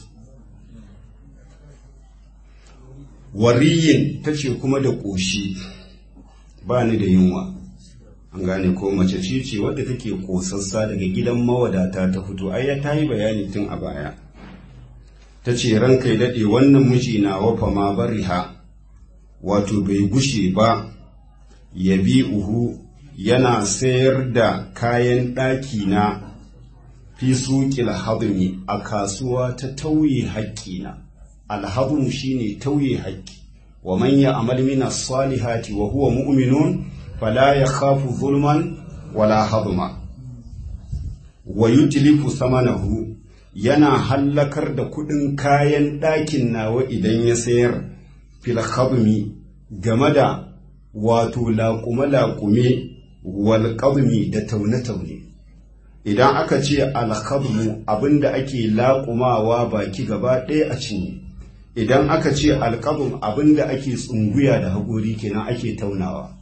wariyin ta ce kuma da ƙoshi ba ni da yunwa an gane ko mace ce ce wadda take ƙosassa daga gidan mawadata ta fito ai ta yi bayani tun a baya ta ce ranka ya daɗe wannan miji na wafa ma bariha wato bai gushe ba ya bi uhu yana sayar da kayan ɗaki na fi suƙil hadmi a kasuwa ta tauye haƙƙina alhadmu shine tauye haƙƙi wa man ya'mal min as-salihati wa huwa mu'minun fala yakhafu zulman wala hadma wa yutlifu samanahu yana hallakar da kuɗin kayan ɗakin nawa idan ya sayar fil hadmi game da wato laƙume-laƙume wal da taune-taune idan aka ce alkhadmu abinda ake laƙumawa baki gaba ɗaya a cinye idan aka ce alƙabum abinda ake tsunguya da haƙori kenan ake taunawa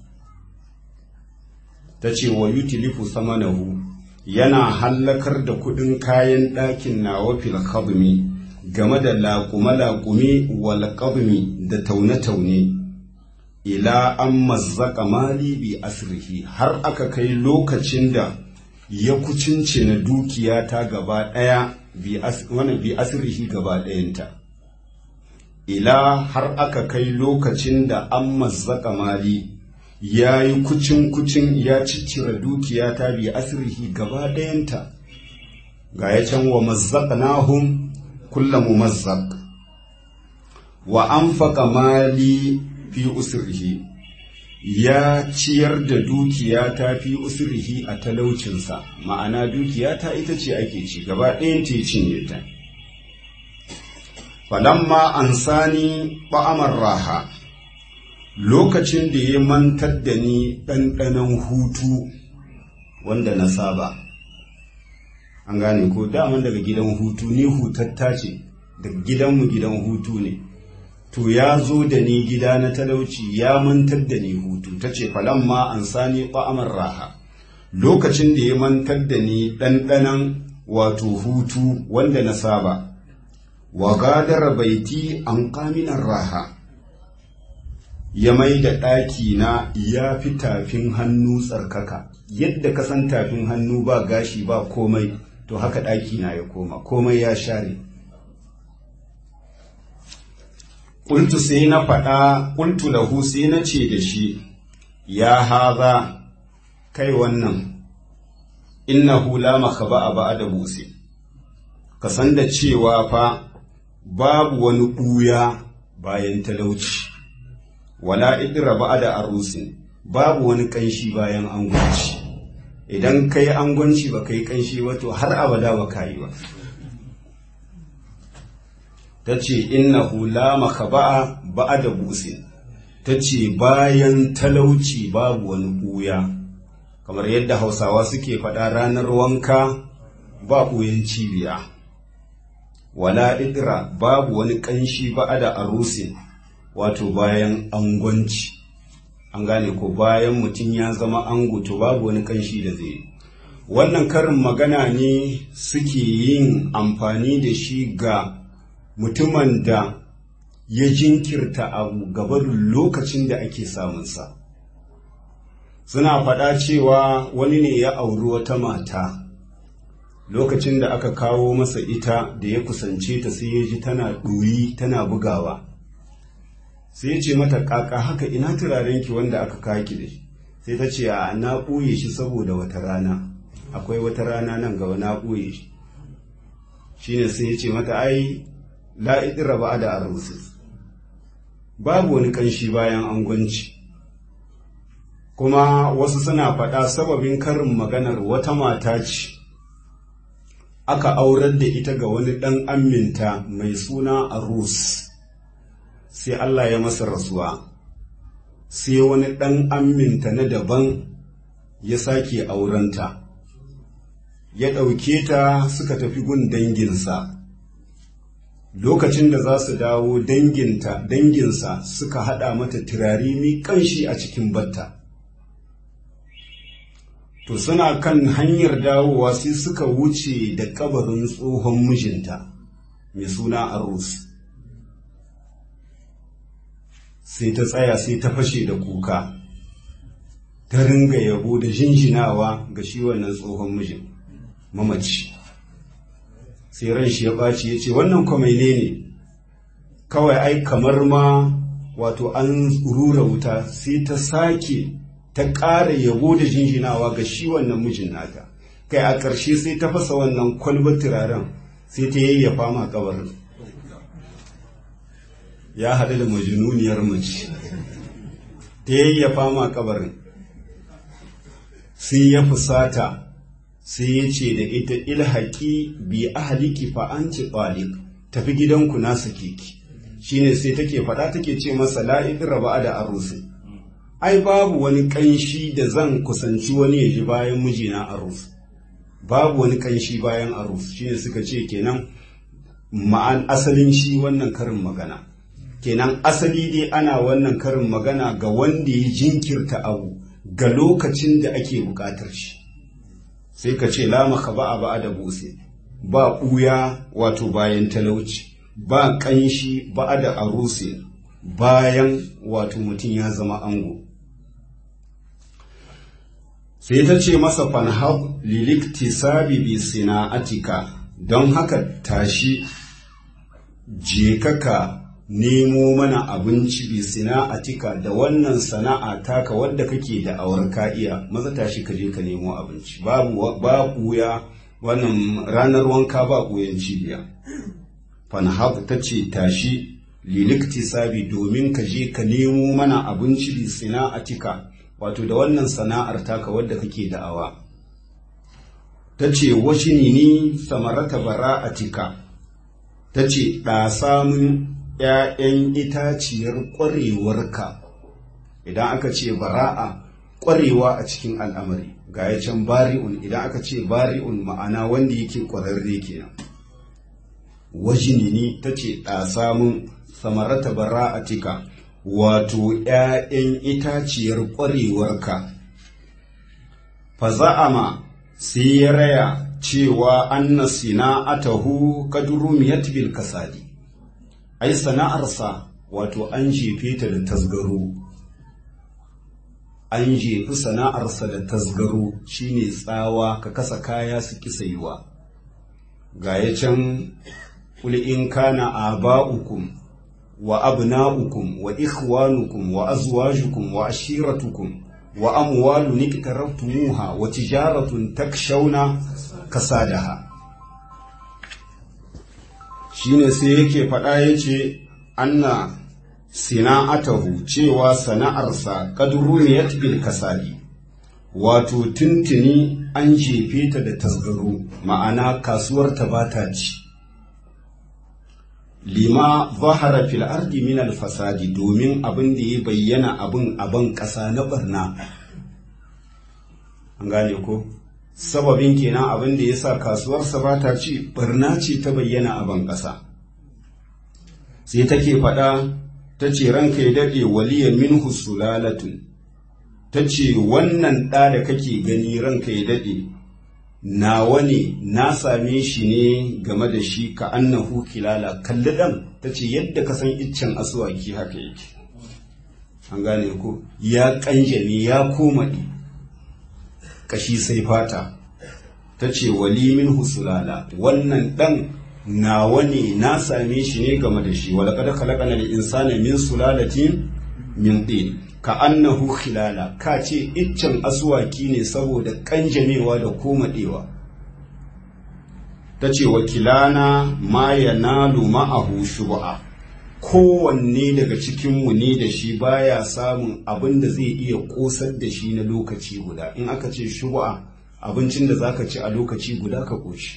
ta ce wa yutilifu samanahu yana hallakar da kuɗin kayan ɗakin nawa fil khadmi game da laƙume-laƙume wal da taune-taune ila an mazzaka mali bi asrihi har aka kai lokacin da ya kucince na dukiya ta gaba ɗaya bi asirihi gaba ɗayanta ila har aka kai lokacin da an mazzaka mali ya yi kucin-kucin ya ciccire dukiya ta bi asirihi gaba ɗayanta ga ya can wa mazzaka nahum kulla mumazzaq wa anfaqa mali fi usrihi ya ciyar da dukiya ta fi usrihi a talaucinsa ma'ana dukiya ta ita ce ake ci gaba ɗayan ta cinye ta falamma ansani ba'amar raha lokacin da ya mantar da ni ɗanɗanon hutu wanda na saba an gane ko daman daga gidan hutu ni hutatta ce daga gidanmu gidan hutu ne to ya zo da ni gida na talauci ya mantar da ni hutu ta ce falamma an sani ba'amar raha lokacin da ya mantar da ni ɗanɗanan wato hutu wanda na saba wa gadar baiti an kaminan raha ya mai da ɗaki na ya fi tafin hannu tsarkaka yadda ka san tafin hannu ba gashi ba komai to haka ɗaki na ya koma komai ya share ƙultu sai na faɗa ƙultu lahu sai na ce da shi ya haza kai wannan innahu la makaba a ba'a da buse ka san da cewa fa babu wani ɓuya bayan talauci wala idra ba'a da arusin babu wani ƙanshi bayan angwanci idan kai angwanci ba kai ƙanshi wato har abada ba ka yi ba ta ce innahu la makaba'a ba'a da busin ta ce bayan talauci babu wani ɓuya kamar yadda hausawa suke faɗa ranar wanka ba ɓuyan cibiya wala idra babu wani ƙanshi ba'a da arusin wato bayan angwanci an gane ko bayan mutum ya zama ango to babu wani ƙanshi da zai wannan karin magana ne suke yin amfani da shi ga mutumin da ya jinkirta abu gabarin lokacin da ake samunsa suna faɗa cewa wani ne ya auri wata mata lokacin da aka kawo masa ita da ya kusance ta sai ya ji tana ɗoyi tana bugawa sai ya ce mata ƙaƙa haka ina turarenki wanda aka kaki da shi sai ta ce a na ɓoye shi saboda wata rana akwai wata rana nan gaba na ɓoye shi shine sai ya ce mata ai la'idira ba da arusis babu wani ƙanshi bayan angwanci kuma wasu suna faɗa sababin karin maganar wata mata ce aka aurar da ita ga wani ɗan aminta mai suna arus sai Allah ya masa rasuwa sai wani ɗan aminta na daban ya sake aurenta ya ɗauke ta suka tafi gun danginsa lokacin da za su dawo danginta danginsa suka haɗa mata turare mai ƙanshi a cikin batta to suna kan hanyar dawowa sai suka wuce da kabarin tsohon mijinta mai suna arus sai ta tsaya sai ta fashe da kuka ta ringa yabo da jinjinawa ga shi wannan tsohon mijin mamaci sai ran shi ya ɓaci ya ce wannan kwamaile ne kawai ai kamar ma wato an rura wuta sai ta sake ta ƙara yabo da jinjinawa ga shi wannan mijin nata kai a ƙarshe sai ta fasa wannan kwalbar turaren sai ta yayyafa ma kabarin ya haɗu da majinuniyar mace ta yayyafa ma kabarin sai ya fusata sai ya ce da ita ilhaƙi bi ahliki fa anti talik tafi gidanku na sake ki shine sai take faɗa take ce masa la idra da arusi ai babu wani ƙanshi da zan kusanci wani ya ji bayan mijina arus babu wani ƙanshi bayan arus shine suka ce kenan ma'an asalin shi wannan karin magana kenan asali dai ana wannan karin magana ga wanda ya jinkirta abu ga lokacin da ake buƙatar shi sai ka ce lamaka ba a ba da buse ba ɓuya wato bayan talauci ba ƙanshi ba da aruse bayan wato mutum ya zama ango sai ta ce masa fanhab liliktisabi bi sina'atika don haka tashi je ka nemo mana abinci bi sana'atika da wannan sana'a taka wadda kake da awar ka iya maza tashi ka je ka nemo abinci babu ba kuya wannan ranar wanka ba kuyan cibiya fanhab ta ce tashi lilikti sabi domin ka je ka nemo mana abinci bi sana'atika wato da wannan sana'ar taka wadda kake da awa ta ce washini ni samarata bara'atika ta ce ɗasa mun ‘ya'yan itaciyar ƙwarewarka idan aka ce bara'a ƙwarewa a cikin al'amari ga ya can bari'un idan aka ce bari'un ma'ana wanda yake ƙwararre kenan wajinini ta ce ɗasa mun samarata bara'atika wato ‘ya'yan itaciyar ƙwarewarka faza'ama sai ya raya cewa anna sina'atahu kadurumiyat bil kasadi ai sana'arsa wato an jefe ta da tasgaro an jefi sana'arsa da tasgaro shine tsawa ka kasa kaya su kisaiwa ga ya can kul in kana aba'ukum wa abna'ukum wa ikhwanukum wa azwajukum wa ashiratukum wa amwalun iktaraftumuha wa tijaratun takshawna kasadaha shine sai yake faɗa yace anna sina'atahu cewa sana'arsa kadruniyat bil kasadi wato tuntuni an jefe ta da tasgaro ma'ana kasuwar ta bata ci lima zahara fil ardi min al fasadi domin abin da ya bayyana abin aban ƙasa na barna an gane ko sababin kenan abin da ya sa kasuwarsa ba ta ci barna ce ta bayyana a ban ƙasa sai take faɗa ta ce ranka ya daɗe waliya minhu sulalatun ta ce wannan ɗa da kake gani ranka ya daɗe nawa ne na same shi ne game da shi ka annahu kilala kalli ɗan ta ce yadda ka san iccen asuwaki haka yake an gane ko ya ƙanjame ya komaɗe kashi sai fata ta ce wali min husulala wannan ɗan nawa ne na same shi ne game da shi wala kada kalakana da insana min sulalatin min ɗin ka annahu khilala ka ce iccen asuwaki ne saboda kanjamewa da komaɗewa ta ce wakilana ma ya nalu ma'ahu shuba'a kowanne daga cikinmu ne da shi baya samun abin da zai iya kosar da shi na lokaci guda in aka ce shuba'a abincin da zaka ci a lokaci guda ka koshi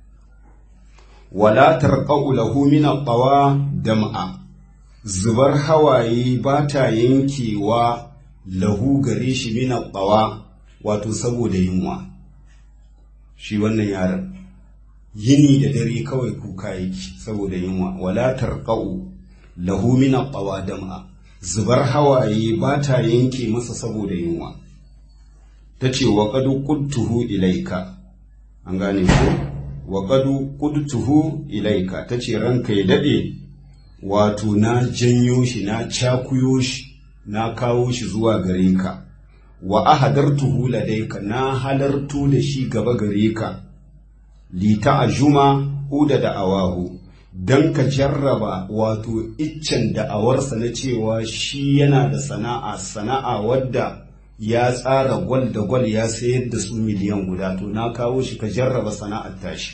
wala tarqau lahu min qawa dam'a zubar hawaye ba ta yankewa lahu gare shi min qawa wato saboda yunwa shi wannan yaron yini da dare kawai kuka yake saboda yunwa wala tarqau lahu min qawa dam'a zubar hawaye ba ta yanke masa saboda yunwa tace wa qad qudtuhu ilaika an gane ko wa qad qudtuhu ilaika tace ranka ya dade wato na janyo shi na cakuyo shi na kawo shi zuwa gare ka wa ahadartuhu ladaika na halartu da shi gaba gare ka li ta'juma uda da awahu dan ka jarraba wato iccen da'awarsa na cewa shi yana da sana'a sana'a wadda ya tsara gwal da gwal ya sayar da su miliyan guda to na kawo shi ka jarraba sana'ar tashi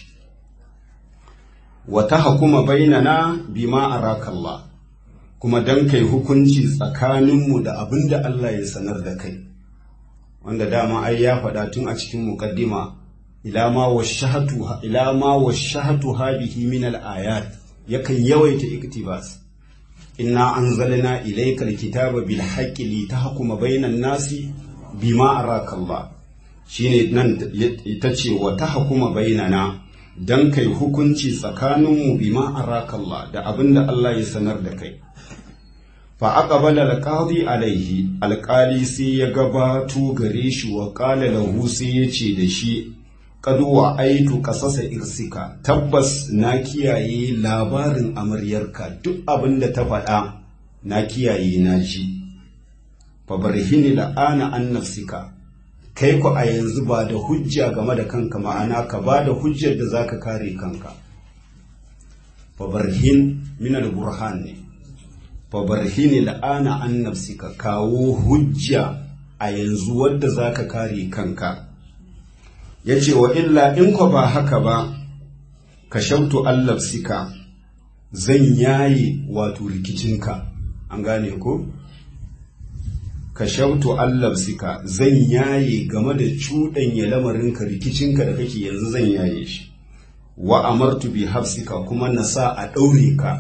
wata hakuma bainana bima arakallah kuma dan kai hukunci tsakaninmu da abin da Allah ya sanar da kai wanda dama ai ya faɗa tun a cikin muqaddima ila ma washahatu ila ma washahatu hadihi min al-ayat yakan yawaita iktibas inna anzalna ilayka al-kitaba bil haqqi li tahkuma bainan nasi bima arakallah shine nan tace wa tahkuma bainana dan kai hukunci tsakaninmu bima arakallah da abinda Allah ya sanar da kai fa aqbala alqadi alaihi alqali sai ya gabato gare shi wa qala lahu sai ya ce da shi qad wa aitu qasasa irsika tabbas na kiyaye labarin amaryarka duk abinda ta faɗa na kiyaye na ji fa barhini la'ana an nafsika kai ku a yanzu ba da hujja game da kanka ma'ana ka ba da hujjar da za ka kare kanka fabarhin minal burhan ne fabarhin la'ana an nafsika kawo hujja a yanzu wadda za ka kare kanka ya ce wa illa in ku ba haka ba ka shautu allafsika zan yaye wato rikicinka an gane ko? ka shautu allafsika zan yaye game da cuɗanya lamarinka rikicinka da kake yanzu zan yaye shi wa amartu bi hafsika kuma na sa a ɗaure ka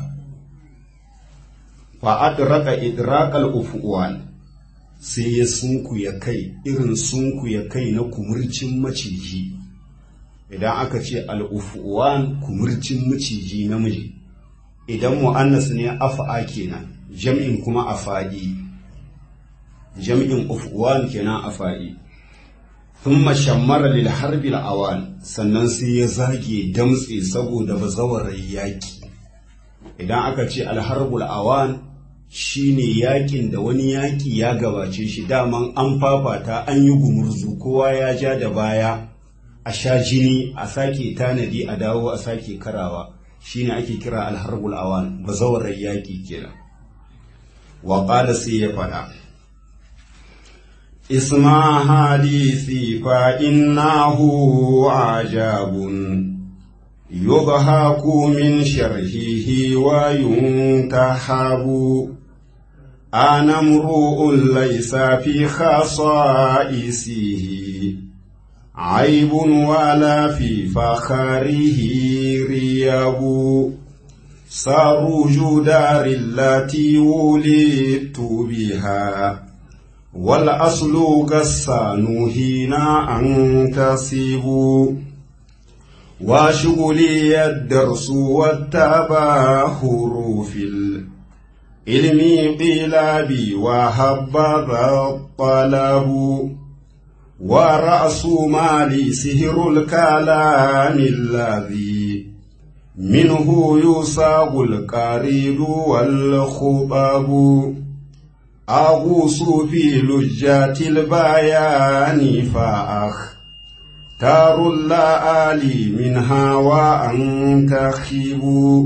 fa adraka idraqal ufuwan sai ya sunku ya kai irin sunku ya kai na kumurcin maciji idan aka ce al'ufuwan kumurcin maciji namiji idan mu'annas ne afa'a kenan jam'in kuma afa'i jam'in ufuwan kenan afa'i thumma shammara lil harbi awan sannan sai ya zage damtse saboda bazawarar yaki idan aka ce alharbul awan shine yakin da wani yaki ya gabace shi daman an fafata an yi gumurzu kowa ya ja da baya a sha jini a sake tanadi a dawo a sake karawa shine ake kira alharbul awan bazawarar yaki kenan wa qala sai ya fada اسمع حديثي فإنه عجاب يضحك من شرحه وينتحب أنا امرؤ ليس في خصائصه عيب ولا في فخره رياب سروج دار التي ولدت بها والأصل قسان هنا أنتصب وشغلي الدرس والتباهر في العلم قيل بي وهبذا الطلب ورأس مالي سهر الكلام الذي منه يصاب القريد والخطب أغوص في لجات البيان فأختار اللآلي منها وأنتخب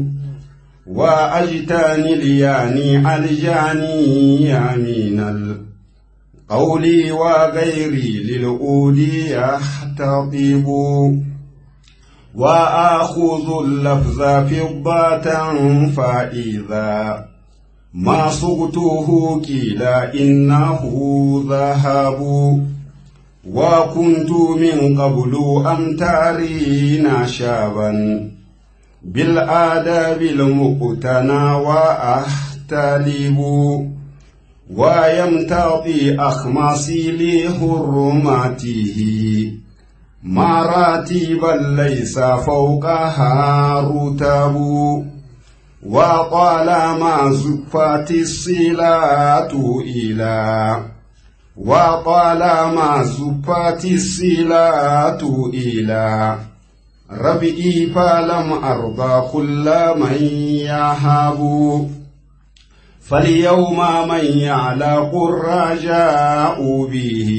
وأجتني الياني الجاني من القول وغيري للأود يحتطب وآخذ اللفظ فضة فإذا ما صغته كلا إنه ذهب وكنت من قبل أمتارين شابا بالآداب المقتنى وأحتلب ويمتطي أخماسي لحرمته مراتبا ليس فوقها رتب وطالما زفت الصلاة إلى وطالما زفت الصلاة إلى ربئي فلم أرضى كل من يهب فاليوم من يعلق الرجاء به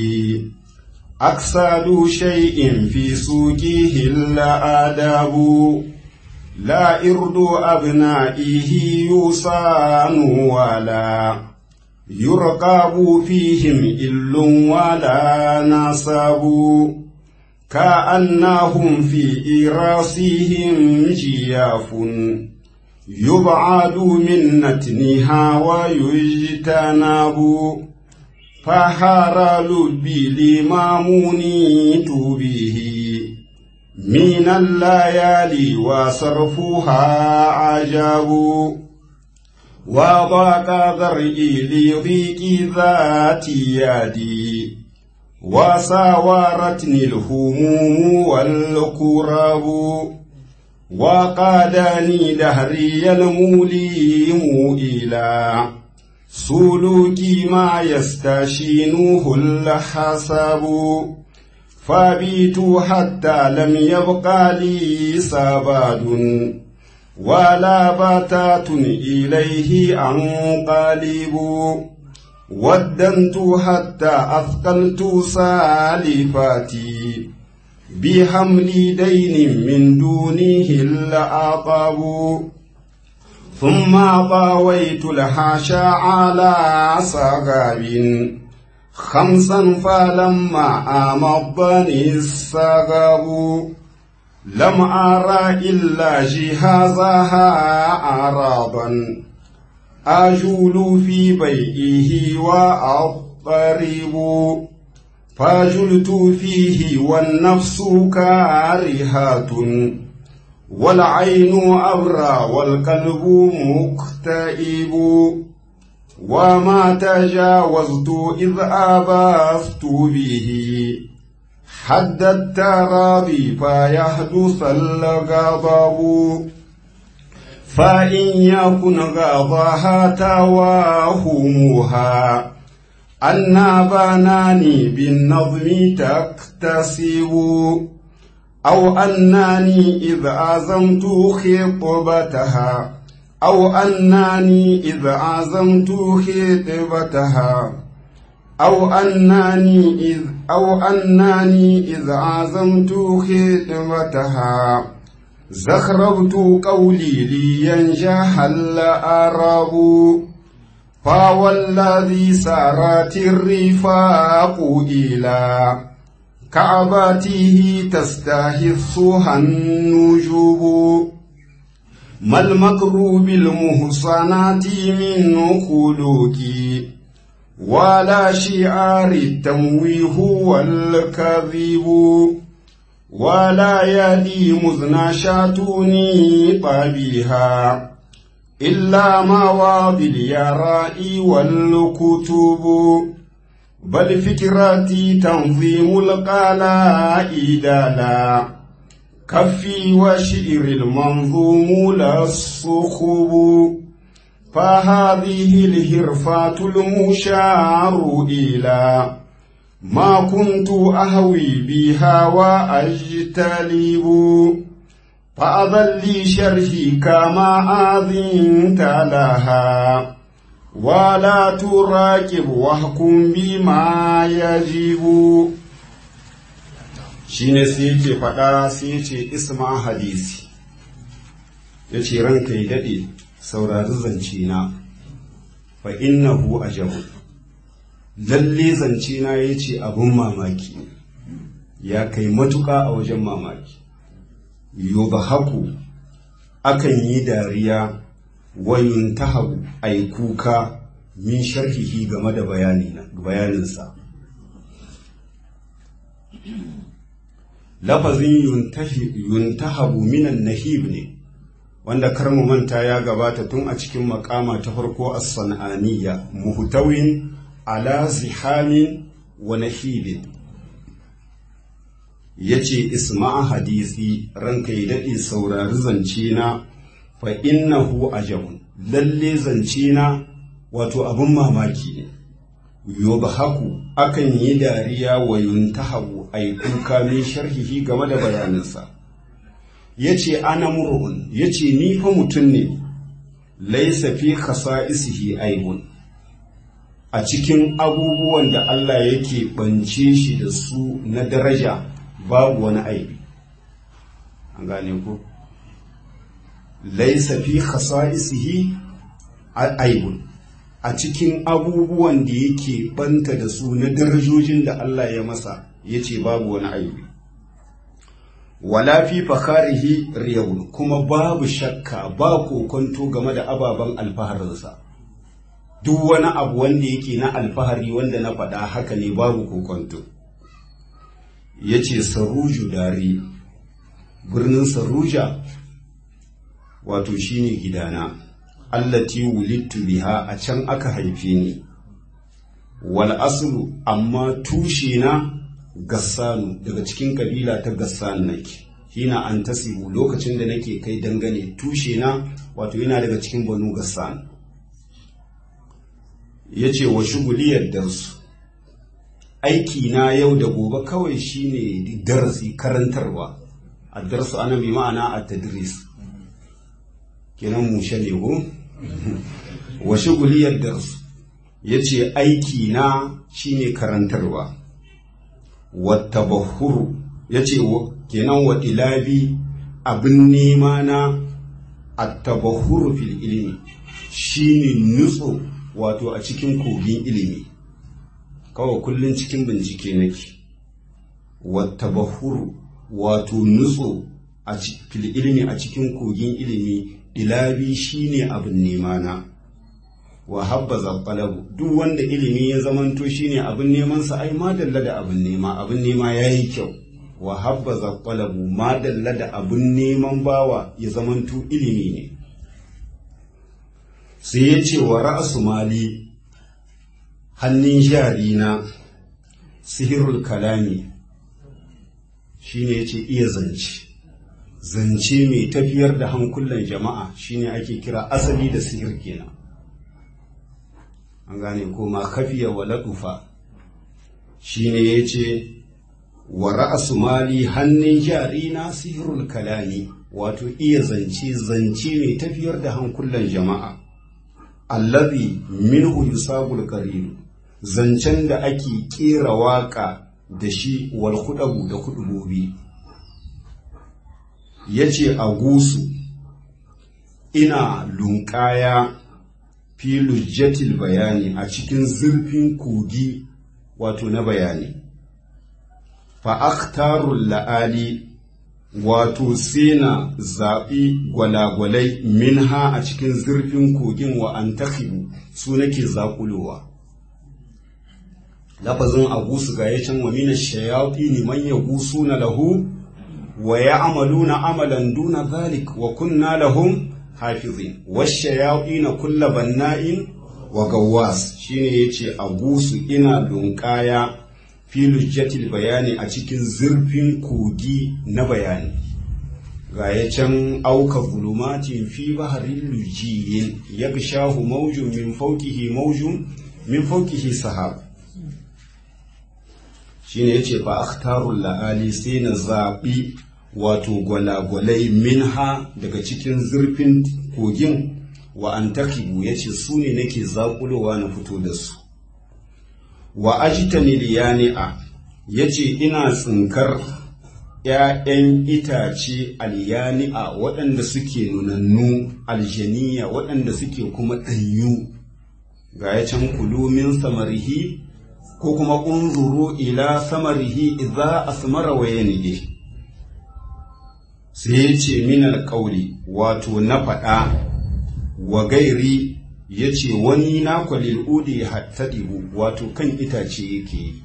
أكسد شيء في سوقه الأدب لا إرد أبنائه يصان ولا يرقب فيهم إل ولا نصب كأنهم في إراسهم جياف يبعد من نتنها ويجتنب فحار لبي لمامونيت به من الليالي وصرفها عجب وضاق ذرعي لضيق ذات يدي وساورتني الهموم والكرب وقادني دهري المليم إلى سلوك ما يستشينه الحسب فبيت حتى لم يبق لي سباد ولا بتات إليه أنقلب ودنت حتى أثقلت سالفاتي بحمل دين من دونه العقاب ثم طاويت الحاشا على صغاب خمسا فلما أمضني السغب لم أرى إلا جهازها أعراضا أجول في بيئه وأضطرب فجلت فيه والنفس كارهات والعين أبرى والقلب مكتئب وما تجاوزت إذ أبثت به حد التراضي فيحدث الغضب فإن يكن غضاها تواهمها أن بناني بالنظم تكتسب أو أنني إذ عزمت خطبتها أو أنني إذ عزمت خطبتها أو أنني إذ أو أنني إذ عزمت خطبتها زخربت قولي لينجح الأرب فوالذي سارت الرفاق إلى كعباته تستهثها النجوب ما المكر بالمحصنات من خلوقي ولا شعار التمويه والكذب ولا يدي مذنى شاتوني طبيها إلا مواضي اليراء والكتب بل فكرتي تنظيم القلائد لا كفي وشعر المنظوم لا الصخب فهذه الهرفات المشار إلى ما كنت أهوي بها وأجتلب فأذن لي شرحي كما أذنت لها ولا تراكب واحكم بما يجب shine sai yake faɗa sai yace isma hadisi ya ce ranka ya daɗe saurari zance na fa innahu ajabu lalle zance na ya ce abin mamaki ya kai matuƙa a wajen mamaki haku akan yi dariya wayun tahabu ai kuka min sharhihi game da bayaninsa lafazin yuntahabu minan nahib ne wanda karmu manta ya gabata tun a cikin makama ta farko as-san'aniyya muhtawin ala zihamin wa nahibin yace isma'a hadisi ranka ya dade saurari zance na fa innahu ajabun lalle zance na wato abun mamaki ne yubhaku akan yi dariya wa yuntahabu ay kuka min sharhihi game da bayaninsa yace ana mur'un yace ni fa mutum ne laysa fi khasa'isihi aibun a cikin abubuwan da Allah yake bance shi da su na daraja babu wani aibi an gane ku laysa fi khasa'isihi aibun a cikin abubuwan da yake banta da su na darajojin da Allah ya masa ya ce babu wani aibi wala fi fakarihi riyawun kuma babu shakka ba kokonto game da ababen alfaharinsa duk wani abu wanda yake na alfahari wanda na faɗa haka ne babu kokonto ya ce saruju dare birnin saruja wato shine gidana allati wulittu biha a can aka haife ni wal aslu amma tushe na gassanu daga cikin kabila ta gassan nake hina an tasibu lokacin da nake kai dangane tushe na wato yana daga cikin banu gassan yace wa shuguliyar darsu aiki na yau da gobe kawai shine darasi karantarwa a darsu ana bi ma'ana a tadris kenan mushe ne ko wa shuguliyar darsu ya ce aiki na shine karantarwa wata bahuru ya ce kenan wa ilabi abin nema na attabahuru fil ilimi shine nutso wato a cikin kogin ilimi kawai kullum cikin bincike nake wattabahuru wato nutso a fil ilimi a cikin kogin ilimi ilabi shine abin nema na wa habbaza qalabu duk wanda ilimi ya zamanto shine abin neman sa ai madalla da abin nema abin nema yayi kyau wa habbaza qalabu madalla da abin neman bawa ya zamanto ilimi ne sai ya ce wa ra'asu mali hannun jari na sihirul kalami shine yace iya zance zance mai tafiyar da hankulan jama'a shine ake kira asali da sihir kenan an gane ko ma kafiya wa ladufa shine yace wa ra'asu mali hannun jari na sihirul kalami wato iya zance zance mai tafiyar da hankulan jama'a allazi minhu yusabul qarin zancen da ake kera waka da shi wal kudabu da kudubobi yace a gusu ina lunkaya fi lujjatil bayani a cikin zurfin kogi wato na bayani fa akhtarul la'ali wato sai na zaɓi gwalagwalai minha a cikin zurfin kogin wa an su nake zaƙulowa lafazin agusu ga yacin wa mina shayafi ne man ya gusu na lahu wa ya amalu na amalan duna zalik wa kunna lahum hafizin washayafi na kulla banna'in wa gawwas shine yace agusu ina lunkaya filujjatil bayani a cikin zurfin kogi na bayani ga ya can auka zulumatin fi baharin lujiyin ya shahu maujun min faukihi maujun min faukihi sahab shine yace fa akhtarul la'ali sai na zaɓi wato gwalagwalai minha daga cikin zurfin kogin wa an takibu yace su ne nake zaƙulowa na fito da su wa ajtani liyani'a yace ina tsinkar ‘ya'yan itace alyani'a waɗanda suke nunannu aljaniya waɗanda suke kuma ɗanyu ga ya can kulumin samarihi ko kuma unzuru ila samarihi idza asmara wa yanige sai ya ce min alƙauli wato na faɗa wa gairi ya ce wani na kwalil udi hattadibu wato kan itace yake yi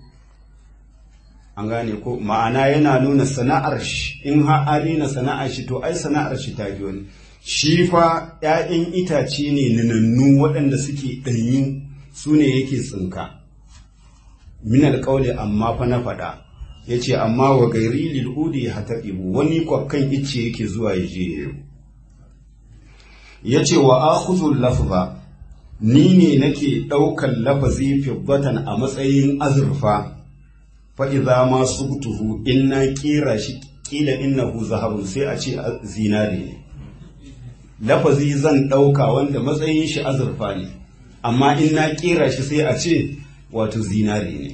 an gane ko ma'ana yana nuna sana'ar shi in ha na sana'ar shi to ai sana'ar shi ta fi wani shi fa ‘ya'yan itace ne ninannu waɗanda suke ɗanyi su ne yake tsinka min alƙawli amma fa na faɗa ya ce amma wa gairi lil'udi ya hattadibu wani kwakkan icce yake zuwa ya je yau ya ce wa akhuzul lafza ni ne nake ɗaukan lafazi fibbatan a matsayin azurfa fa'iza ma subtuhu in na ƙera shi ƙila innahu zahabun sai a ce zinare ne lafazi zan ɗauka wanda matsayin shi azurfa ne amma in na ƙera shi sai a ce wato zinare ne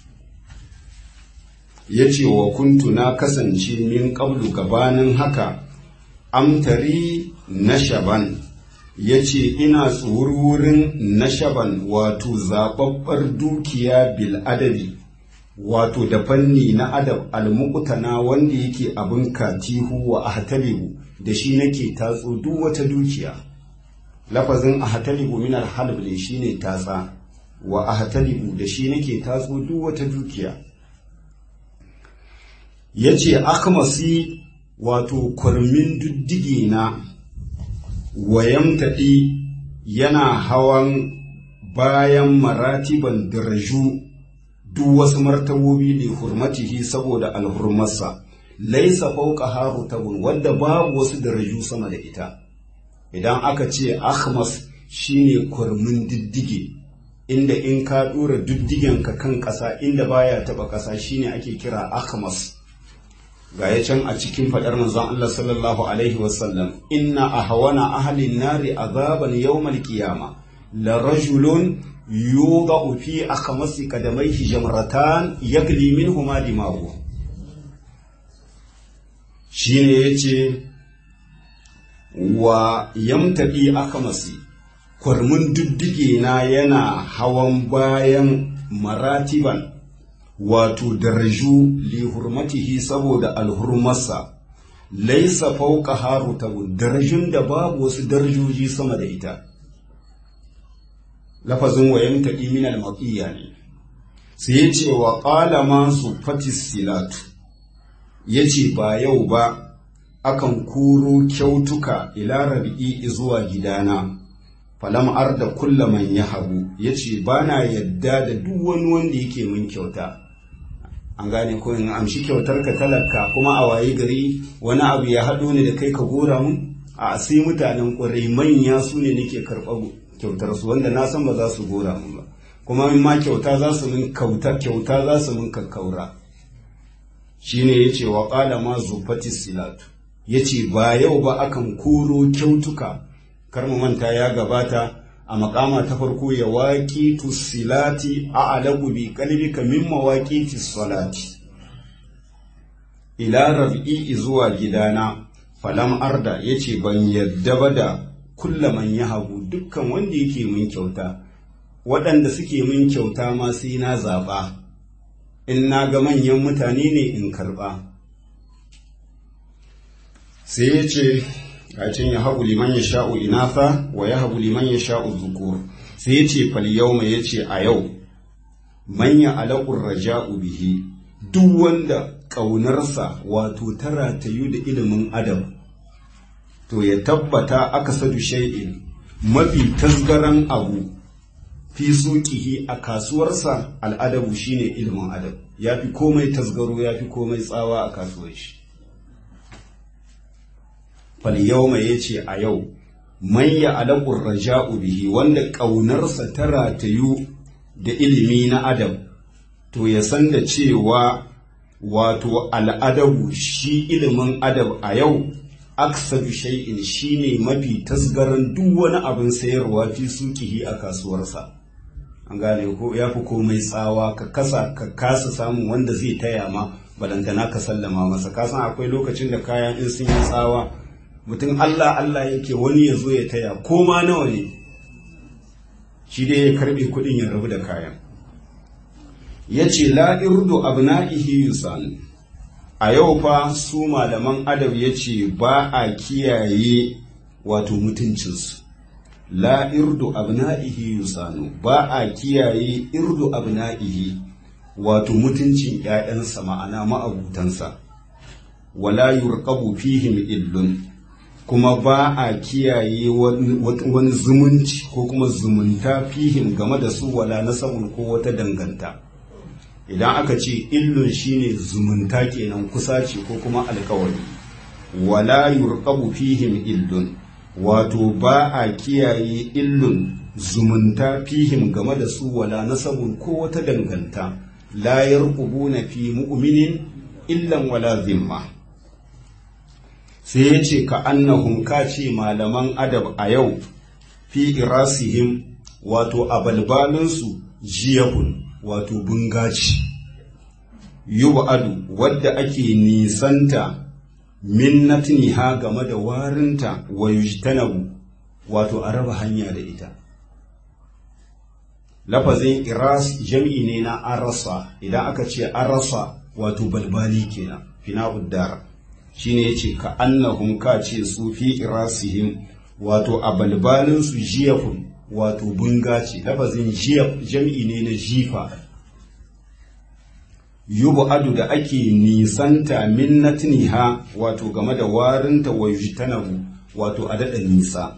ya ce wa kuntu na kasance min ƙablu gabanin haka amtari na shaban ya ce ina tsururin na shaban wato zaɓaɓɓar dukiya bil adabi wato da fanni na adab almukutana wanda yake abin katihu wa ahtalibu da shi nake tatso duk wata dukiya lafazin ahtalibu min alhalb ne shine tatsa wa ahtalibu da shi nake tatso duk wata dukiya yace akmasi wato kwarmin duddige na wayamtaɗi yana hawan bayan maratiban daraju duk wasu martabobi ne hurmatihi saboda alhurmarsa laisa fauka haru tabun wanda babu wasu daraju sama da ita idan aka ce akhmas shine kurmin diddige inda in ka dora diddigenka kan ƙasa inda baya taba ƙasa shine ake kira akhmas ga ya can a cikin faɗar manzon Allah sallallahu alaihi wasallam inna ahwana ahlin nari azaban yawmal qiyama la rajulun yuga fi akamasi kadamai jamratan yagli minhuma dimagu shine yace wa yamtabi akamasi kwarmin duddige na yana hawan bayan maratiban wato daraju li hurmatihi saboda alhurmarsa laisa fauka harutabu darajun da babu wasu darajoji sama da ita lafazin wayan taɗi min al-maqiya ne sai ya ce wa qala ma su fatis silatu yace ba yau ba akan kuro kyautuka ila rabi'i zuwa gidana falam arda kulla man yahabu yace bana yadda da duk wani wanda yake min kyauta an gane ko in amshi kyautar ka talaka kuma a waye gari wani abu ya haɗo ne da kai ka gora mun a sai mutanen ƙwarai manya su ne nake karɓar kyautar su wanda na san ba za su gora mun ba kuma in ma kyauta za su min kauta kyauta za su min kakkaura shine yace wa qala ma zufati silatu yace ba yau ba akan koro kyautuka kar mu manta ya gabata a makama ta farko ya waƙi silati a alagu bi kalbika min mawaƙi salati ila rabi'i zuwa gidana falam arda yace ban yadda ba da kulla man yahabu dukkan wanda yake min kyauta waɗanda suke min kyauta ma sai na zaɓa in na ga manyan mutane ne in karɓa sai ya ce gacin ya haɓu liman ya sha'u inafa wa ya haɓu liman ya sha'u zukur sai ya ce falyauma ya ce a yau manya alaƙun raja'u bihi duk wanda ƙaunarsa wato tara ta yi da ilimin adam to ya tabbata aka sadu shay'in mafi tasgaran abu fi suƙihi a kasuwarsa al'adabu shine ilimin adam ya fi komai tasgaro ya fi komai tsawa a kasuwar shi falyawma ya ce a yau man ya alaƙun raja'u bihi wanda ƙaunarsa ta ratayu da ilimi na adam to ya san da cewa wato al'adabu shi ilimin adab a yau aksadu shay'in shine mafi tasgaran duk wani abin sayarwa fi sukihi a kasuwarsa an gane ko ya fi komai tsawa ka kasa ka kasa samun wanda zai taya ma balantana ka sallama masa kasan akwai lokacin da kayan in sun yi tsawa mutum Allah Allah yake wani ya zo ya taya ko ma nawa ne shi dai ya karbe kudin ya rabu da kayan ya ce la irdu abna'ihi yusan a yau fa su malaman adab ya ce ba a kiyaye wato mutuncinsu la irdu abna'ihi yusanu ba a kiyaye irdu abna'ihi wato mutuncin ‘ya'yansa ma'ana ma'abutansa wala yurqabu fihim illun kuma ba a kiyaye wani zumunci ko kuma zumunta fihim game da su wala nasabun ko wata danganta idan aka ce illun shine zumunta kenan kusa ce ko kuma alkawari wala yurqabu fihim illun wato ba a kiyaye illun zumunta fihim game da su wala nasabun ko wata danganta la yarqubuna fi mu'minin illan wala zimma sai ya ce ka annahum ka ce malaman adab a yau fi irasihim wato a balbalinsu jiyahun wato bungaci adu wadda ake nisanta min natniha game da warinta wa yujtanabu wato a raba hanya da ita lafazin iras jam'i ne na arasa idan aka ce arasa wato balbali kenan fina uddara shine yace ka annahum ka ce su fi irasihim wato a balbalin su jiyafun wato bunga ce lafazin jiyaf jam'i ne na jifa yubu adu da ake nisanta min natniha wato game da warinta wa yujtanabu wato a daɗa nisa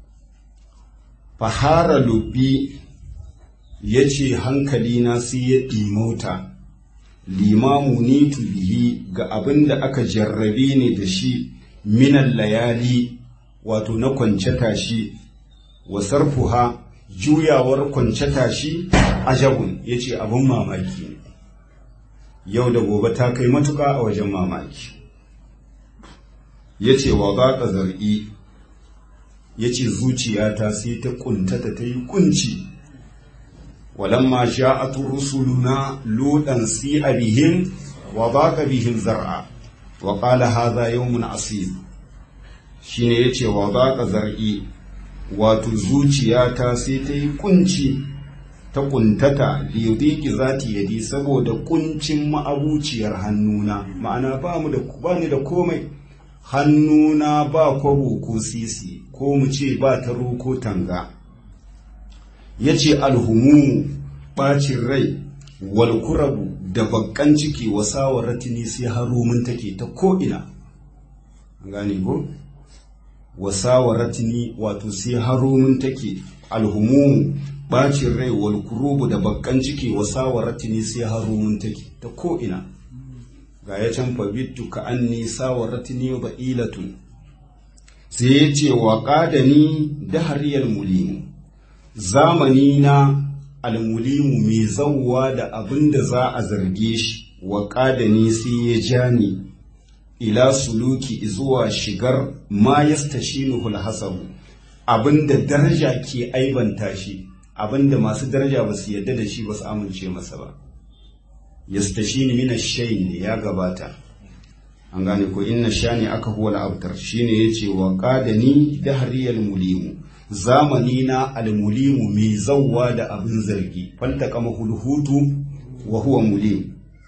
fahara lubbi ya ce hankalina sai ya ɗimauta limamu ni bihi ga abin da aka jarrabe ne da shi minan layali wato na kwance tashi wa sarfuha juyawar kwance tashi ajabun ya ce abin mamaki ne yau da gobe ta kai matuka a wajen mamaki ya ce wa ba zar'i ya ce zuciyata sai ta kuntata ta yi kunci walamma ja'at rusuluna ludan si'a bihim wa baqa bihim zar'a wa qala hadha yawmun asib shine yace wa baqa zar'i wato zuciyata sai ta yi kunci ta kuntata liyudiki zati yadi saboda kuncin ma'abuciyar hannuna ma'ana ba mu da ba ni da komai hannuna ba kwabo ko sisi ko mu ce ba taro ko tanga yace alhumu bacin rai wal kurabu da bakkan ciki wasawar ratini sai harumin take ta ko ina gane ko wasawar ratini wato sai harumin take alhumu bacin rai wal kurubu da bakkan ciki wa sawaratini sai harumun take ta ko ina ga ya can fabittu ka anni sawaratini wa ba'ilatun sai ya ce wa qadani dahariyal mulimu zamani na almulimu mai zawwa da abin da za a zarge shi wa qadani sai ya jani ila suluki zuwa shigar ma yastashinuhul hasabu abinda daraja ke aibanta shi abinda masu daraja ba su yarda da shi ba su amince masa ba yastashini mina shayin ne ya gabata an gane ko inna shani aka huwa al'abtar shine yace wa qadani dahriyal mulimu zamani na almulimu mai zawwa da abin zargi falta kama hulhutu wa huwa mulim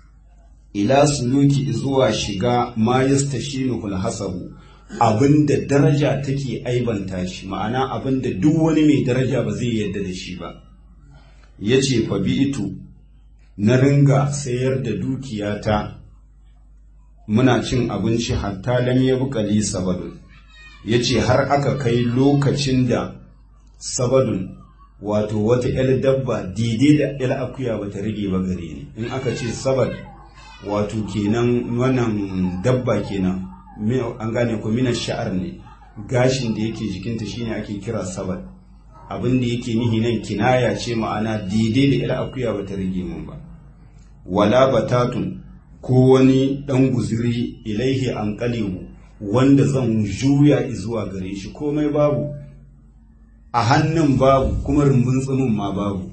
ila suluki zuwa shiga ma yastashinu hasabu abinda daraja take aibanta shi ma'ana abinda duk wani mai daraja ba zai yadda da shi ba ya ce fabi'itu na ringa sayar da dukiyata muna cin abinci hatta lam ya bukali sabadun ya ce har aka kai lokacin da sabadun wato wata 'yar dabba daidai da 'yar akuya ba ta rage ba gare ni in aka ce sabad wato kenan wannan dabba kenan an gane ko mina sha'ar ne gashin da yake jikinta shine ake kira sabad abin da yake nihi nan kinaya ce ma'ana daidai da ila akuya bata rage mun ba wala batatun ko wani dan guziri ilaihi an qalibu wanda zan juya zuwa gare shi komai babu a hannun babu kuma rumbun tsumin ma babu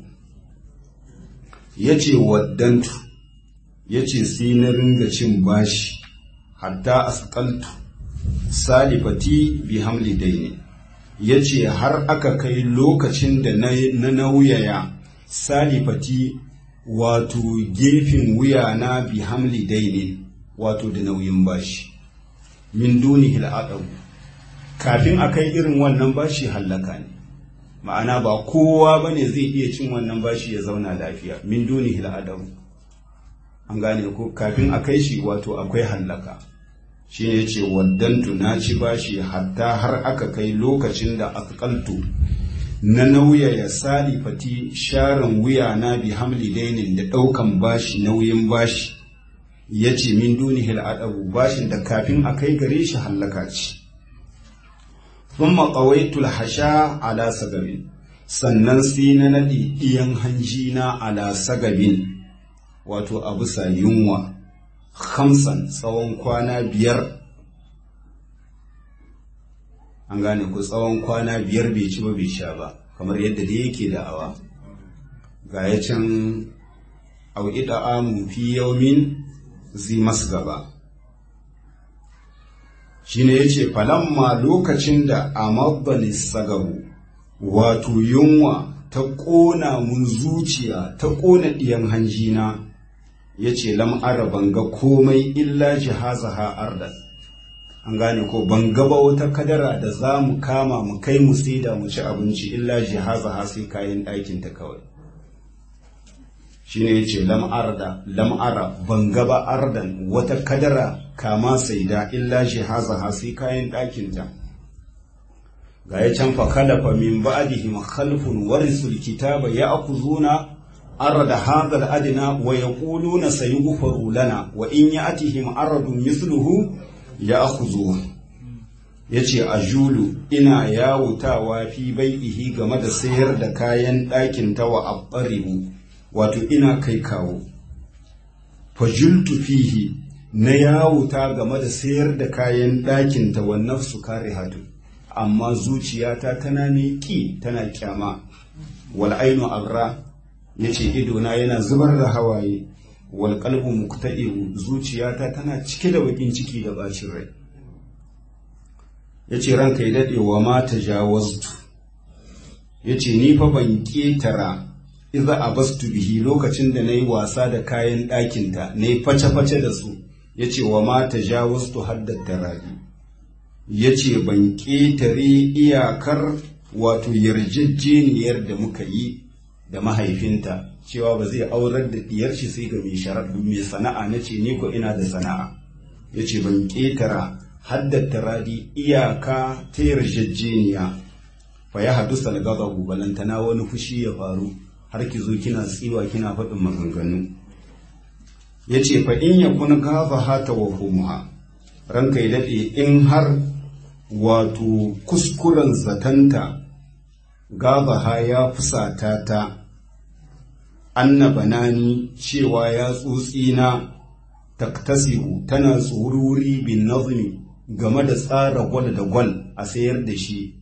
yace waddantu yace sai na ringa cin bashi hatta asqaltu salifati bi hamli daini yace har aka kai lokacin da na nauyaya salifati wato gefen wuya na bi hamli daini wato da nauyin bashi min duni hil'adabu kafin a kai irin wannan bashi hallaka ne ma'ana ba kowa bane zai iya cin wannan bashi ya zauna lafiya min duni hil'adabu an gane ko kafin a kai shi wato akwai hallaka shi ne ce waddantu na ci bashi hatta har aka kai lokacin da akaltu na nauyaya salifati sharan wuya na bi hamli dainin da ɗaukan bashi nauyin bashi ya ce min dunihil adabu bashin da kafin a kai gare shi hallaka ce sun maƙawaitul hasha ala sagabin sannan sai na naɗi iyan hanji na ala sagabin wato a bisa yunwa hamsan tsawon kwana biyar an gane ku tsawon kwana biyar bai ci ba bai sha ba kamar yadda da yake da'awa ga ya can au'ida amu fi yaumin zi gaba. shi ne ya ce falamma lokacin da a mabbani sagabu wato yunwa ta ƙona mun zuciya ta ƙona ɗiyan hanjina ya ce lam'ara banga komai illa jihazaha ardan an gane ko ban gaba wata kadara da za mu kama mu kai mu saida mu ci abinci illa jihazaha sai kayan ɗakin ta kawai shine yace lam'arda lam'ara ban gaba ardan wata kadara kama saida illa jihazaha sai kayan ɗakin ta ga ya can fa kalafa min ba'dihim khalfun warisul kitaba ya'khuzuna أرد هذا الأدنى ويقولون سيغفر لنا وإن يأتهم أرد مثله يأخذوه yace a julu ina yawutawa fi bai'ihi game da sayar da kayan ɗakin ta wa abbaribu wato ina kai kawo fajultu fihi na yawuta game da sayar da kayan ɗakin ta wa nafsu kare hatu amma zuciyata tana ne ki tana kyama wal ainu agra ya ce idona yana zubar da hawaye wal qalbu muqta'iu zuciyata tana cike da bakin ciki da bacin rai yace ranka ya dade wa ma tajawaztu yace ni fa ban ketara idza abastu bihi lokacin da nayi wasa da kayan ɗakin ta nayi face face da su yace wa ma tajawaztu haddat tarabi yace ban ketare iyakar wato yarjejjeniyar da muka yi da mahaifinta cewa ba zai aurar da diyar shi sai ga mai sharar mai sana'a na ce ni ko ina da sana'a ya ce ban ƙetara haddata radi iyaka ta yarjejeniya fa ya hadu salgazahu balantana wani fushi ya faru har ki zo kina tsiwa kina faɗin maganganu ya ce fa in ya kun gafa hata wa humuha ranka ya daɗe in har wato kuskuren zatanta gabaha ya fusata ta anna banani cewa ya tsutsina taktasihu tana tsururi bin nazmi game da tsara gwal da gwal a sayar da shi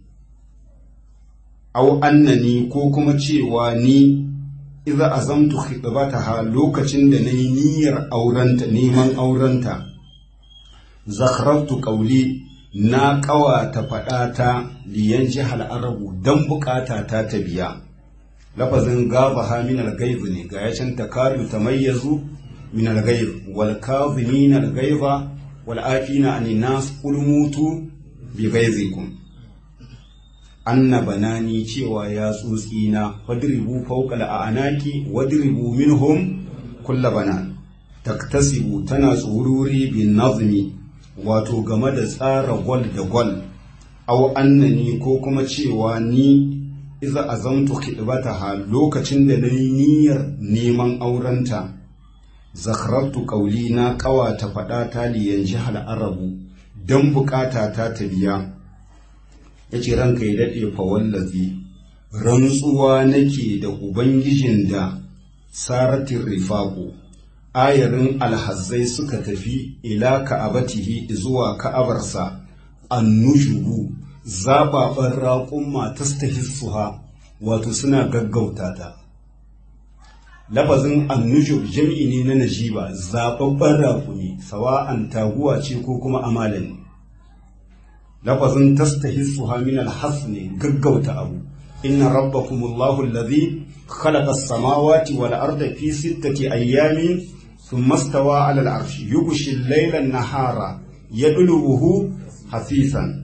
au annani ko kuma cewa ni idza azamtu khitbataha lokacin da nayi niyyar aurenta neman aurenta zakharatu qawli na ƙawata faɗata liyan jihar arabu don bukata ta ta biya lafazin gaba ha minal gaibu ne ga yacin ta karu ta mayyazu minal gaibu wal kazi minal gaiba wal afina an nas kulmutu bi gaizikum anna banani cewa ya tsotsi na fadribu fawqa al anaki wadribu minhum kull banan taktasibu tana tsururi bin nazmi wato game da tsara gwal da gwal au annani ko kuma cewa ni iza azamtu ha lokacin da nayi niyyar neman aurenta zakarartu kauli na kawata faɗa ta liyan jihar arabu don bukata ta ta biya yace ranka ya daɗe fa wallazi rantsuwa nake da ubangijin da saratin rifaku ayarin alhazzai suka tafi ila ka'abatihi zuwa ka'abarsa annushubu zababan raƙumma tastahissuha wato suna gaggauta ta lafazin annujub jam'i ne na najiba zababban raƙumi sawa'an taguwa ce ko kuma amalani lafazin tastahissuha min alhas ne gaggauta abu inna rabbakumullahu alladhi khalaqa as-samawati wal arda fi sittati ayyamin ثم استوى على العرش يغشي الليل النهار يدلوه حثيثا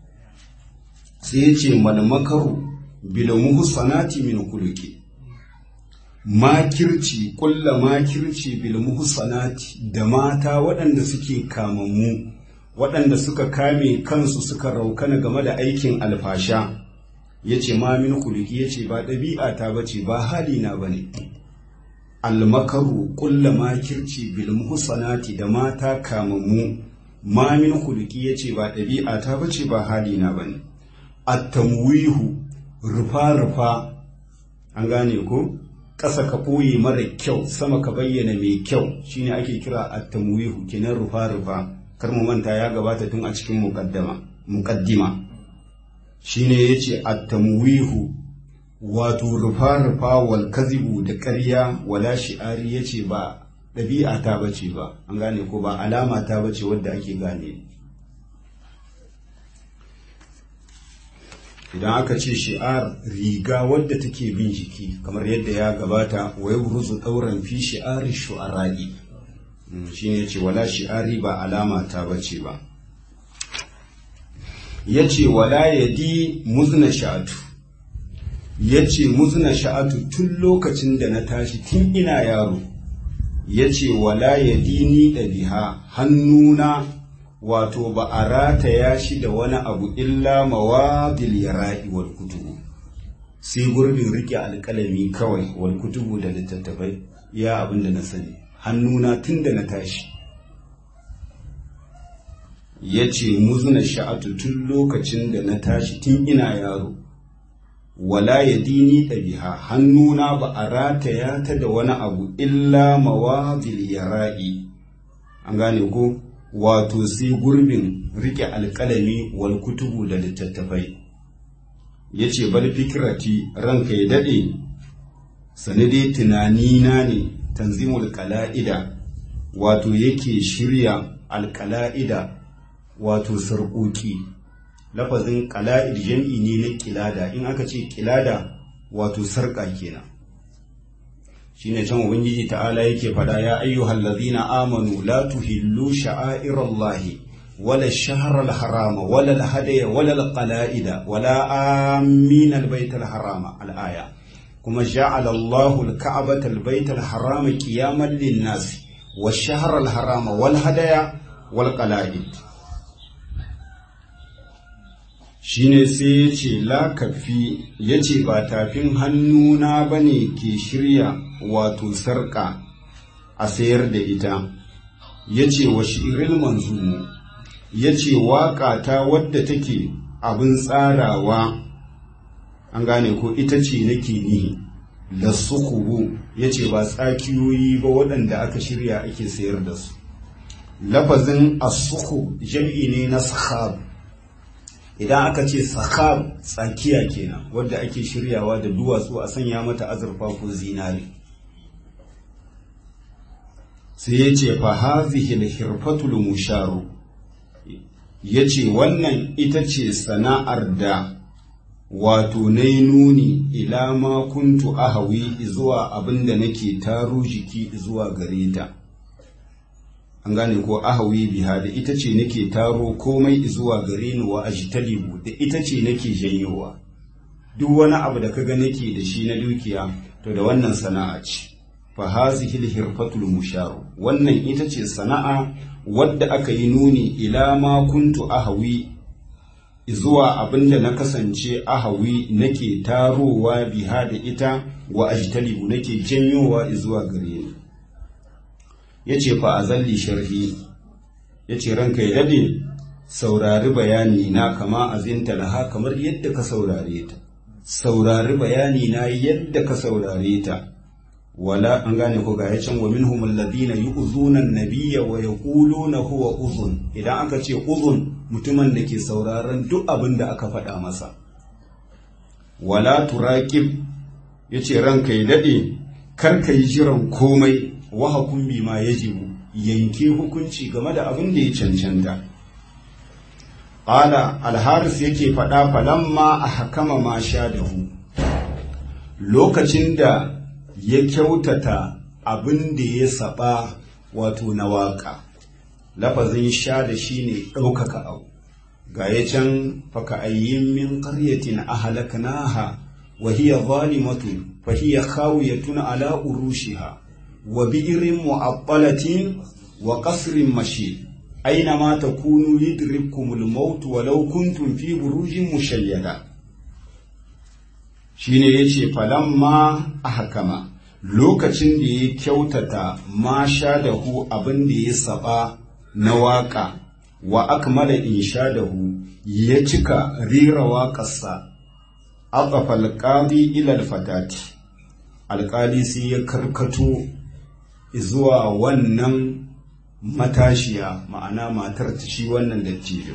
سيتي من مكر بالمحصنات من كلك makirci kulla makirci bil muhsanati da mata waɗanda suke kamammu waɗanda suka kame kansu suka raukana game da aikin alfasha yace ma min kulki yace ba ɗabi'a ta bace ba hali na bane almakaru kulla makirci bil muhsanati da mata kamammu ma min khuluqi yace ba ɗabi'a ta bace ba hali na bane at-tamwihu rufa rufa an gane ko ƙasa ka ɓoye mara kyau sama ka bayyana mai kyau shine ake kira at-tamwihu kenan rufa rufa kar mu manta ya gabata tun a cikin muqaddama muqaddima shine yace at-tamwihu wato rufa-rufa wal kazibu da ƙarya wala shi'ari ya ce ba ɗabi'a ta bace ba an gane ko ba alama ta bace wadda ake gane idan aka ce shi'ar riga wadda take bin jiki kamar yadda ya gabata wa yabruzu ɗauran fi shi'ari shu'ara'i shi ne ce wala shi'ari ba alama ta bace ba ya ce wala yadi muzna sha'atu ya ce muzna sha'atu tun lokacin da na tashi tun ina yaro ya ce wala ya dini ɗabiha hannuna wato ba a rataya shi da wani abu illa mawadil ya ra'i wal kutubu sai gurbin rike alƙalami kawai wal kutubu da littattafai ya abin da na sani hannuna tun da na tashi ya ce muzna sha'atu tun lokacin da na tashi tun ina yaro wala ya dini ɗabiha hannuna ba a rataya ta da wani abu illa mawazil yara'i an gane ko wato sai gurbin rike alƙalami wal kutubu da littattafai ya ce bal fikirati ranka ya daɗe sanade tunanina ne tanzimul kala'ida wato yake shirya alkala'ida wato sarƙoƙi lafazin kala'id jam'i ne na kilada in aka ce kilada wato sarƙa kenan shine can ubangiji ta'ala yake fada ya ayyuhal ladhina amanu la tuhillu sha'airallahi wala shahral harama wala alhadaya wala alqala'ida wala amin albaytal harama alaya kuma ja'ala Allahu alka'bata albaytal harama qiyaman lin-nas wash-shahral harama wal hadaya wal qala'id shine sai ya ce lakafi ya ce ba tafin hannuna ba ne ke shirya wato sarƙa a sayar da ita ya ce wa shi'iril manzumu ya ce waƙa ta wadda take abin tsarawa an gane ko ita ce nake nihi da sukubu ya ce ba tsakiyoyi ba waɗanda aka shirya ake sayar da su lafazin asuku jam'i ne na sahab idan aka ce sahab tsakiya kenan wadda ake shiryawa da duwatsu a sanya mata azurfa ko zinari sai ya ce fa hazihi hirfatul musharu ya ce wannan ita ce sana'ar da wato na nuni ila ma kuntu ahawi zuwa abinda nake taro jiki zuwa gare ta an gane ko ahawi biha da ita ce nake taro komai zuwa gare ni wa ajtalibu da ita ce nake janyowa duk wani abu da kaga nake da shi na dukiya to da wannan sana'a ce fa hazihi hirfatul musharu wannan ita ce sana'a wadda aka yi nuni ila ma kuntu ahawi zuwa abinda na kasance ahawi nake tarowa biha da ita wa ajtalibu nake janyowa zuwa gare ni ya ce fa a zalli sharhi ya ce ranka ya dade saurari bayani na kama azinta laha kamar yadda ka saurare ta saurari bayani na yadda ka saurare ta wala an gane ko ga yacin wa minhum alladhina yu'zuna an-nabiyya wa yaquluna huwa uzun idan aka ce uzun mutumin da ke sauraron duk abin da aka faɗa masa wala turaqib yace ranka ya dade kar ka yi jiran komai wa hukum bima yajibu yanke hukunci game da abin da ya cancanta qala al-haris yake faɗa falamma ahkama ma sha dahu lokacin da ya kyautata abin da ya saba wato na waka lafazin sha da shi ne ɗaukaka abu ga ya can faka ayyin min ƙaryatin a halaknaha wa hiya zalimatun fa hiya khawiyatun ala urushiha wa bi'irin mu'abbalatin wa qasrin mashi aina ma takunu yudrikumul maut walau kuntum fi burujin mushayyada shine yace falamma ahkama lokacin da ya kyautata ma sha da hu abin da ya saba na waka wa akmala insha da hu ya cika rira waƙarsa aqafa alqadi ila alfatati alƙali sai ya karkato zuwa wannan matashiya ma'ana matar ta shi wannan dattijo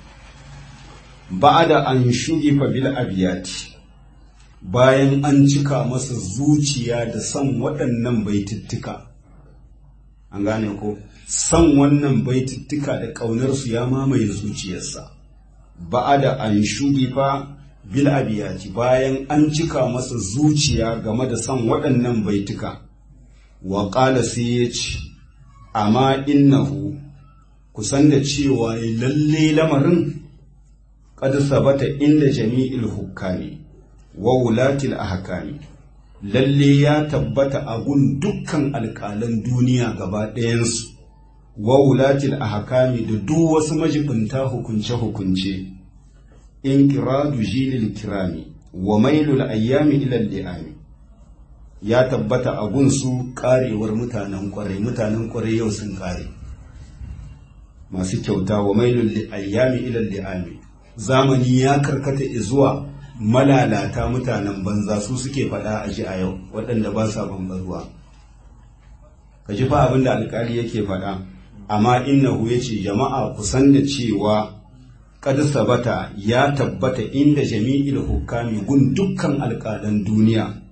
ba'ada an shugifa bil abiyati bayan an cika masa zuciya da son waɗannan baitittuka an gane ko son wannan baitittuka da ƙaunarsu ya mamaye zuciyarsa ba'a da an shugifa bil abiyati bayan an cika masa zuciya game da son waɗannan baituka wa ƙala sai ya ce amma innahu kusan da cewa lalle lamarin qad sabata inda jami'il hukami wa wulatil ahkami lalle ya tabbata a gun dukkan alƙalan duniya gaba ɗayansu wa wulatil ahkami da duk wasu majibinta hukunce-hukunce in kiradu jilil kirami wa mailul ayyami ila li'ami ya tabbata a gunsu karewar mutanen kwarai mutanen kwarai yau sun kare masu kyauta wa mailul ayyami ila li'ami zamani ya karkata zuwa malalata mutanen banza su suke faɗa a ji a yau waɗanda ba sa bambarwa ka ji fa abin da alkali yake faɗa amma innahu ya ce jama'a kusan da cewa kad sabata ya tabbata inda jami'il hukami gun dukkan alƙalan duniya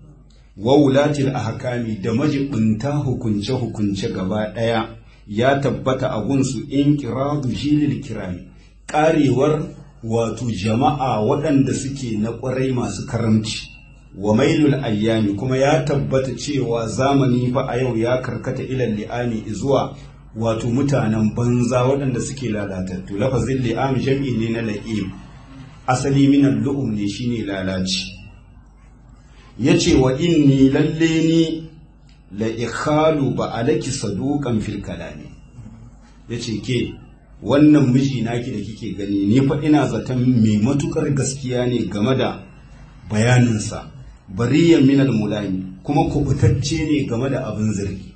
wa wulatil ahkami da majibinta hukunce hukunce gaba ɗaya ya tabbata a gunsu in kiradu jilil kirami karewar wato jama'a waɗanda suke na ƙwarai masu karamci wa mailul ayyami kuma ya tabbata cewa zamani fa a yau ya karkata ilal li'ami zuwa wato mutanen banza waɗanda suke lalatattu lafazin li'ami jam'i ne na la'im asali minan lu'um ne shine lalaci yace wa inni lalle ni la ikhalu ba alaki saduqan fil kalami yace ke wannan miji naki da kike gani ni fa ina zaton mai matukar gaskiya ne game da bayaninsa bariyan minal mulami kuma kubutacce ne game da abin zargi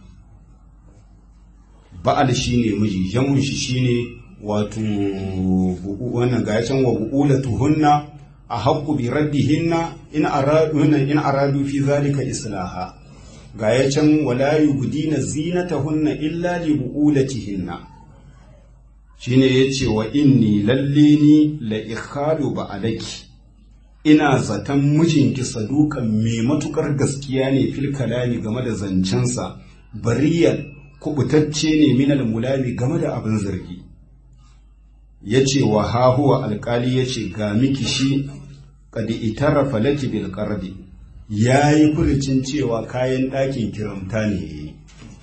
ba'al shine miji jamun shi shine wato wannan ga can wa buulatuhunna a haqqu bi raddihinna in aradu in aradu fi zalika islaha ga ya can wala yubdina zinatahunna illa li buulatihinna shine yace wa inni lalle ni la ikhalu ba alaki ina zaton mijinki sadukan mai matukar gaskiya ne fil kalami game da zancensa bariyan kubutacce ne minal mulami game da abin zargi yace wa hahuwa alkali yace ga miki shi kadi itarafa laki bil qardi yayi furucin cewa kayan ɗakin kiramta ne yayi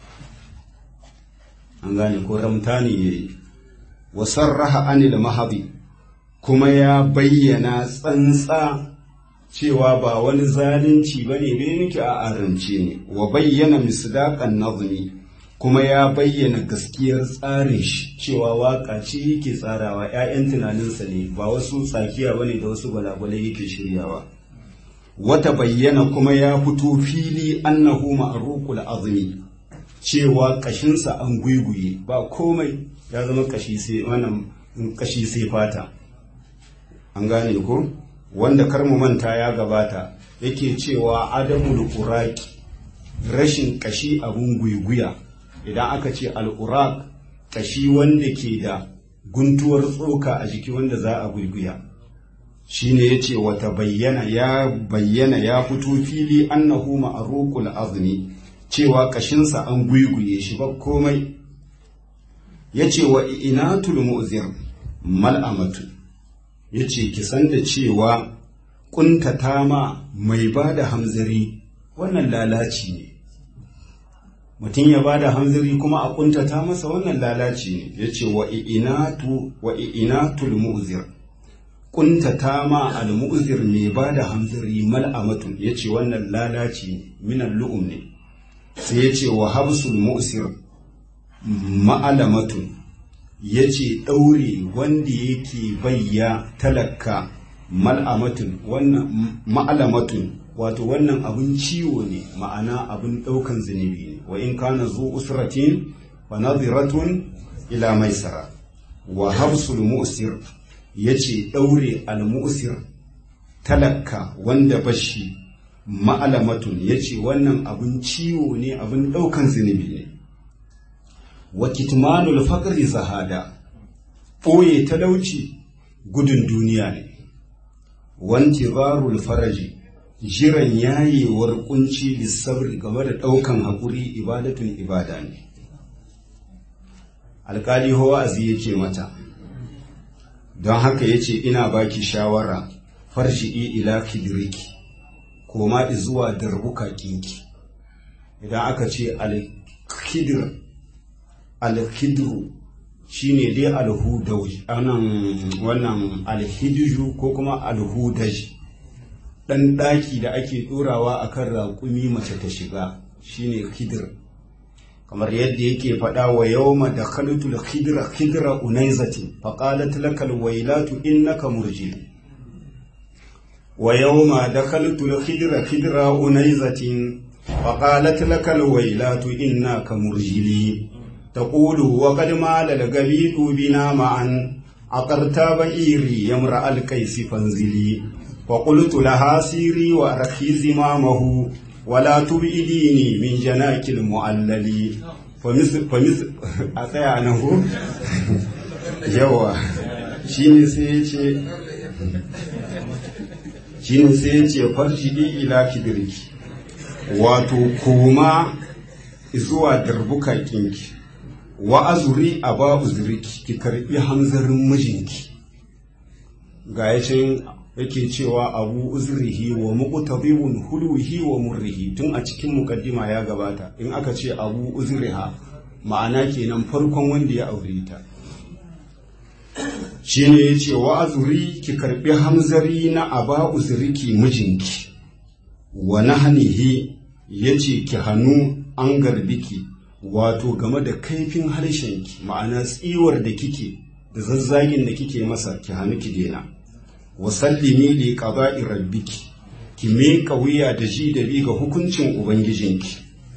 an gane ko ramta ne yayi wa sarraha anil mahabi kuma ya bayyana tsantsa cewa ba wani zalunci ba ne bai miki a arance ne wa bayyana misdaqan nazmi kuma ya bayyana gaskiyar tsarin shi cewa waka ce yake tsarawa 'ya'yan tunaninsa ne ba wasu tsakiya ba ne da wasu balagwalai yake shiryawa wata bayyana kuma ya fito fili annahu ma'ruqul azmi cewa kashinsa an guiguye ba komai ya zama kashi sai wannan kashi sai fata an gane ko wanda kar mu manta ya gabata yake cewa adamul uraki rashin kashi abun guiguya idan aka ce al'urak kashi wanda ke da guntuwar tsoka a jiki wanda za a guiguya shine yace wata bayyana ya bayyana ya fito fili annahu ma'ruqul azmi cewa kashinsa an guiguye shi ba komai yace wa inatul mu'zir mal'amatu ya ce ki san da cewa ƙuntata ma mai ba da hamzari wannan lalaci ne mutum ya ba da hamzari kuma a ƙuntata masa wannan lalaci ne ya ce wa i'inatul mu'zir ƙuntata ma al-mu'zir mai ba da hamzari mal'amatun ya ce wannan lalaci ne minan lu'um ne sai ya ce wa habsul mu'sir ma'alamatun ya ce ɗaure wanda yake bayya talaka mal'amatun wannan ma'alamatun wato wannan abin ciwo ne ma'ana abin ɗaukan zunubi ne wa in kana zu usratin wa nadhiratun ila maisara wa habsul mu'sir yace ɗaure al mu'sir talaka wanda bashi ma'alamatun yace wannan abin ciwo ne abin ɗaukan zunubi ne wa kitmanul faqri zahada ɓoye talauci gudun duniya ne wanti barul faraji jiran yayewar kunci lissabri game da ɗaukan haƙuri ibadatun ibada ne alƙali wa'azi yake mata don haka yace ina baki shawara farji'i ila kidiriki koma zuwa darbuka kinki idan aka ce al-kidir alhidru shine dai alhudaj anan wannan alhidju ko kuma alhudaj dan daki da ake dorawa akan raƙumi mace ta shiga shine khidr kamar yadda yake faɗa wa yawma dakhaltu al-khidra khidra unayzatin faqalat lakal waylatu innaka murjil wa yawma dakhaltu al-khidra khidra unayzatin faqalat lakal waylatu innaka murjili تقول وقد مال القبيل بنا معا عقرت بئيري يمرأ الكيس فانزلي وقلت لها سيري وأرخي زمامه ولا تبئديني من جناك المعلل فمثل فمثل أتيا أنه يوا شيني سيتي shine sai ya ce farshidi ila kibirki wato koma zuwa darbuka kinki wa azuri a ba uzuriki ki karbi hamzarin mijinki ga yacin yake cewa abu uzurihi wa muqtadibun hulwihi wa murrihi tun a cikin mukaddima ya gabata in aka ce abu uzuriha ma'ana kenan farkon wanda ya aure ta shine yace wa azuri ki karbi hamzari na aba uzuriki mijinki wa nahnihi yace ki hannu an garbiki wato game da kaifin harshenki ma'ana tsiwar da kike da zazzagin da kike masa ki hannu ki dena wa sallimi li qada'i rabbiki ki miƙa wuya da ji da bi ga hukuncin ubangijinki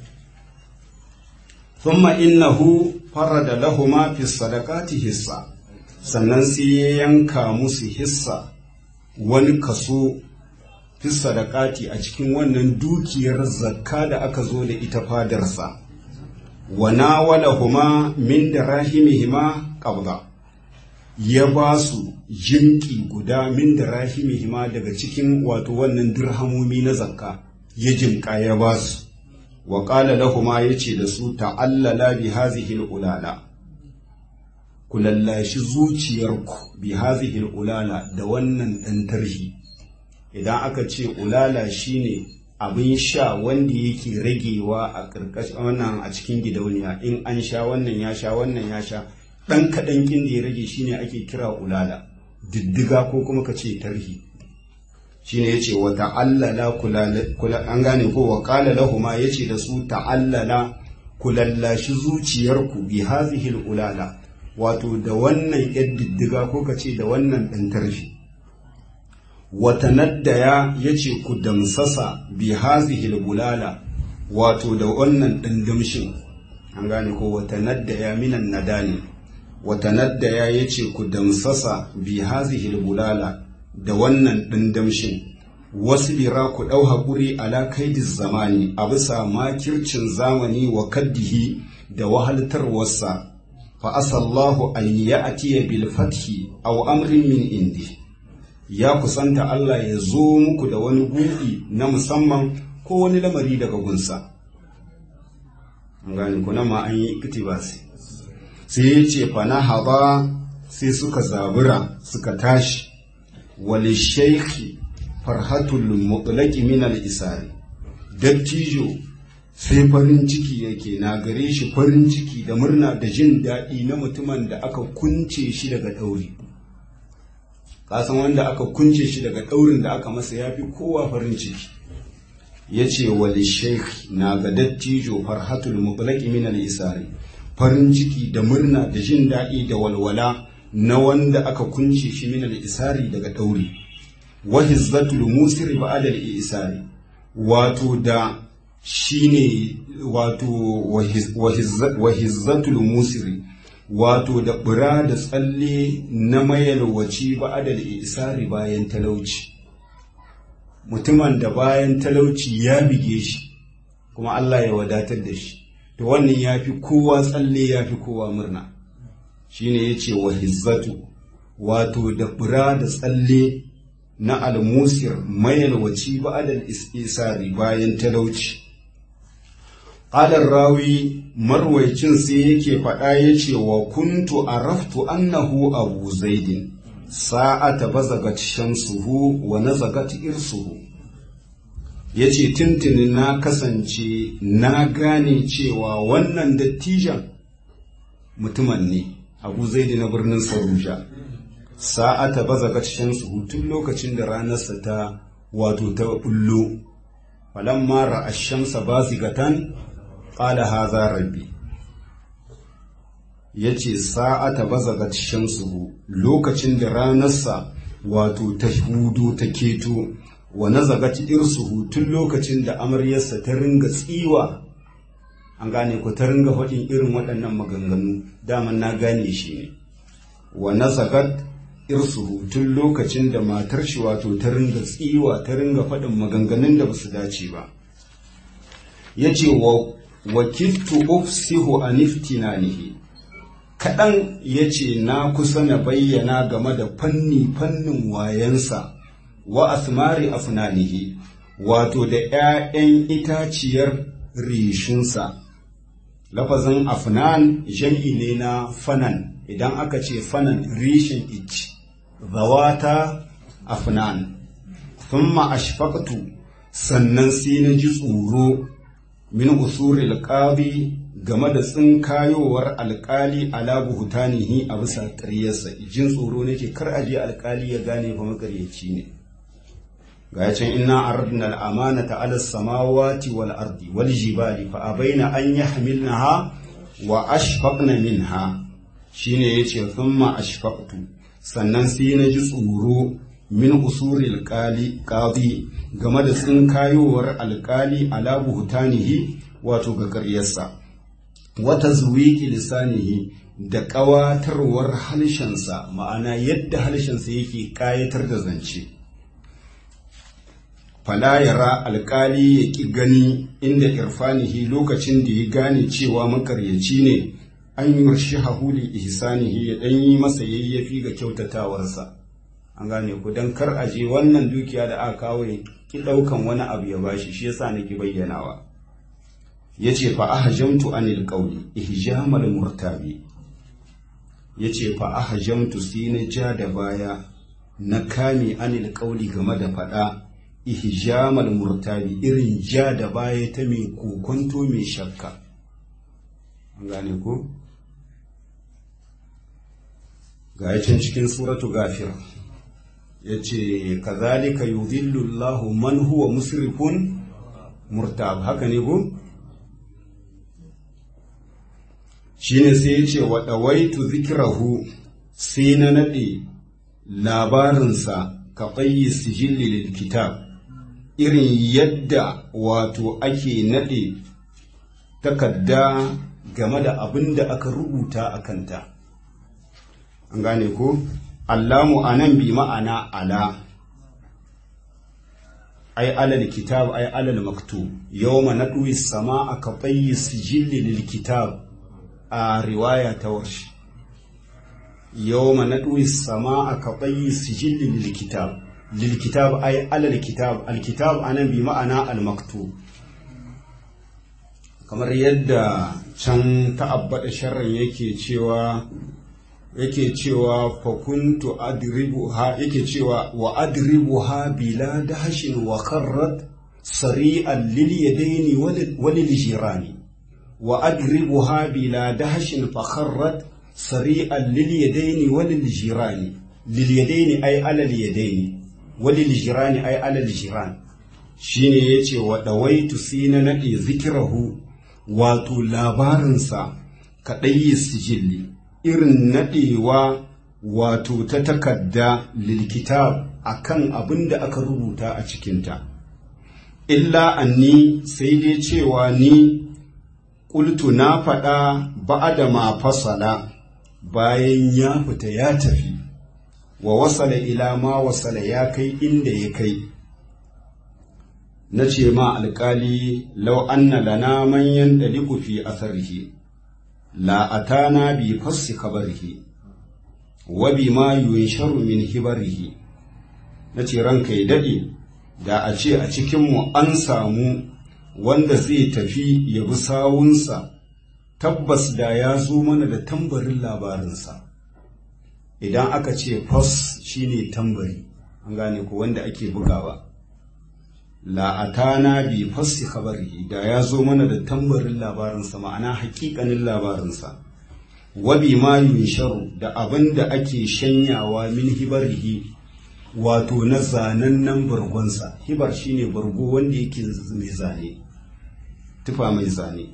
thumma innahu farada lahuma fi sadaqati hissa sannan sai ya yanka musu hissa wani kaso fi sadaqati a cikin wannan dukiyar zakka da aka zo da ita fadarsa wa nawalahuma min darahimihima qabda ya ba su jinki guda min darahimihima daga cikin wato wannan dirhamomi na zakka ya jinka ya ba su wa qala lahuma yace da su ta'allala bi hazihi ulala ku lallashi zuciyarku bi hazihi ulala da wannan dan tarhi idan aka ce ulala shine abin sha wanda yake ragewa a ƙarƙashin wannan a cikin gidauniya in an sha wannan ya sha wannan ya sha ɗan kaɗan kin da ya rage shine ake kira ulala diddiga ko kuma ka ce tarhi shine yace wa ta'allala kula an gane ko wa qala lahuma yace da su ta'allala kulallashi zuciyarku bi hazihi ulala wato da wannan yar diddiga ko ka ce da wannan ɗan tarhi watanaddaya ya ce ku damsasa bi hazihil bulala wato da wannan ɗandamshin an gane ko watanaddaya minan nadani watanaddaya ya ce ku damsasa bi hazihil bulala da wannan ɗandamshin wasu bira ku ɗau haƙuri ala kaidis zamani a bisa makircin zamani wa kaddihi da wahaltarwarsa fa asallahu an ya'tiya bil fathi aw amrin min indi ya kusanta Allah ya zo muku da wani buɗi na musamman ko wani lamari daga gunsa. gani kuna ma an yi iktibasi sai ya ce fana haba sai suka zabura suka tashi wali shaikhi farhatul mutlaqi min al isari dattijo sai farin ciki yake na gare shi farin ciki da murna da jin daɗi na mutumin da aka kunce shi daga ɗauri kasan wanda aka kunce shi daga ɗaurin da aka masa ya fi kowa farin ciki ya ce wali sheikh na ga dattijo farhatul mutlaqi min al-isari farin ciki da murna da jin daɗi da walwala na wanda aka kunce shi min al-isari daga ɗauri wa hizzatul musiri ba'da al-isari wato da shine wato wa hizzatul musiri wato da bura da tsalle na mayalwaci ba adal isari bayan talauci mutumin da bayan talauci ya bige shi kuma Allah ya wadatar da shi to wannan ya fi kowa tsalle ya fi kowa murna shine ya ce wa hizzatu wato da bura da tsalle na almusir mayalwaci ba adal isari bayan talauci Alar rawi marwaicin sai yake faɗa ya ce wa kuntu araftu annahu abu zaidin sa'ata bazagat shamsuhu wa nazagat irsuhu ya ce tuntuni na kasance na gane cewa wannan dattijan mutumin ne abu zaidi na birnin saruja sa'ata bazagat shamsuhu tun lokacin da ranarsa ta wato ta bullo falamma ra'a shamsa bazigatan qala haza rabbi yace sa'ata bazagat shamsuhu lokacin da ranarsa wato ta hudu ta keto wa nazagat irsuhu tun lokacin da amaryarsa ta ringa tsiwa an gane ko ta ringa faɗin irin waɗannan maganganu daman na gane shi ne wa nazagat irsuhu tun lokacin da matar shi wato ta ringa tsiwa ta ringa faɗin maganganun da ba su dace ba yace wa wakiltu ufsihu an iftinanihi kaɗan ya ce na kusa na bayyana game da fanni fannin wayansa wa asmari afnanihi wato da ‘ya'yan itaciyar rishinsa lafazin afnan jam'i ne na fanan idan aka ce fanan rishin ich zawata afnan thumma ashfaqtu sannan sai na ji tsoro min usuri alqadi game da tsinkayowar alkali ala buhutanihi a bisa ƙaryarsa jin tsoro nake kar aje alkali ya gane fa makaryaci ne ga can inna aradna al-amanata ala samawati wal ardi wal jibali fa abaina an yahmilnaha wa ashfaqna minha shine yace thumma ashfaqtu sannan sai na ji tsoro min usuri alkali qadi game da tsinkayowar alkali ala buhutanihi wato ga ƙaryarsa wata zuwiki lisanihi da ƙawatarwar halshensa ma'ana yadda halshensa yake ƙayatar da zance fala yara alƙali ya ƙi gani inda irfanihi lokacin da ya gane cewa makaryaci ne an yi shi hahuli ihsanihi ya ɗan yi masa yayyafi ga kyautatawarsa an gane ku don kar a je wannan dukiya da aka kawo ya ki ɗaukan wani abu ya bashi shi yasa nake bayyanawa yace fa ahjamtu anil qawli ihjamal murtabi yace fa ahjamtu sai na ja da baya na kame anil qawli game da fada ihjamal murtabi irin ja da baya ta mai kokonto mai shakka an gane ko ga can cikin suratu gafir yace kazalika yudhillu Allahu man huwa musrifun murtab haka ne ko shine sai ya ce wa ɗawaitu zikirahu sai na naɗe labarinsa ka ɓayi sijilli lil kitab irin yadda wato ake naɗe takarda game da abin da aka rubuta a kanta an gane ko allamu anan bi ma'ana ala ai alal kitab ai alal maktub yawma nadwi sama ka ɓayi sijilli lil kitab a riwaya ta warshi yawma nadwi samaa ka tayyi sijilli lil kitab lil kitab ay alal kitab al kitab anan bi ma'ana al maktub kamar yadda can ta'abbada sharrin yake cewa yake cewa fa kuntu adribuha yake cewa wa adribuha bila dahshin wa kharrat sari'an lil yadaini walil jirani وأدربها بلا دهش فخرت سريعا لليدين وللجيران لليدين أي على اليدين وللجيران أي على الجيران shine yace wa dawaitu sai na nade zikirahu wato labarinsa kaɗai sijilli irin nadewa wato ta takadda lilkitab akan abin da aka rubuta a cikinta illa anni sai dai cewa ni Ƙultu na faɗa ba'ada ma fasala bayan ya fita ya tafi, wa wasala ila ma wasala ya kai inda ya kai. Na ce ma alƙali lau anna lana manyan ɗaliku fi asarhi, la'atana bi fassi kabarhi, wa bi ma yunsharu min hibarihi. Na ce ranka ya daɗe, da a ce a cikinmu an samu wanda zai tafi ya bi sawunsa tabbas da ya zo mana da tambarin labarinsa idan aka ce fas shine tambari an gane ko wanda ake bugawa la'atana bi fassi khabarihi da ya zo mana da tambarin labarinsa ma'ana hakikanin labarinsa wabi ma yunsharu da abin da ake shanyawa min hibarihi wato na zanannen bargonsa hibar shine bargo wanda yake mai zane tufa mai zane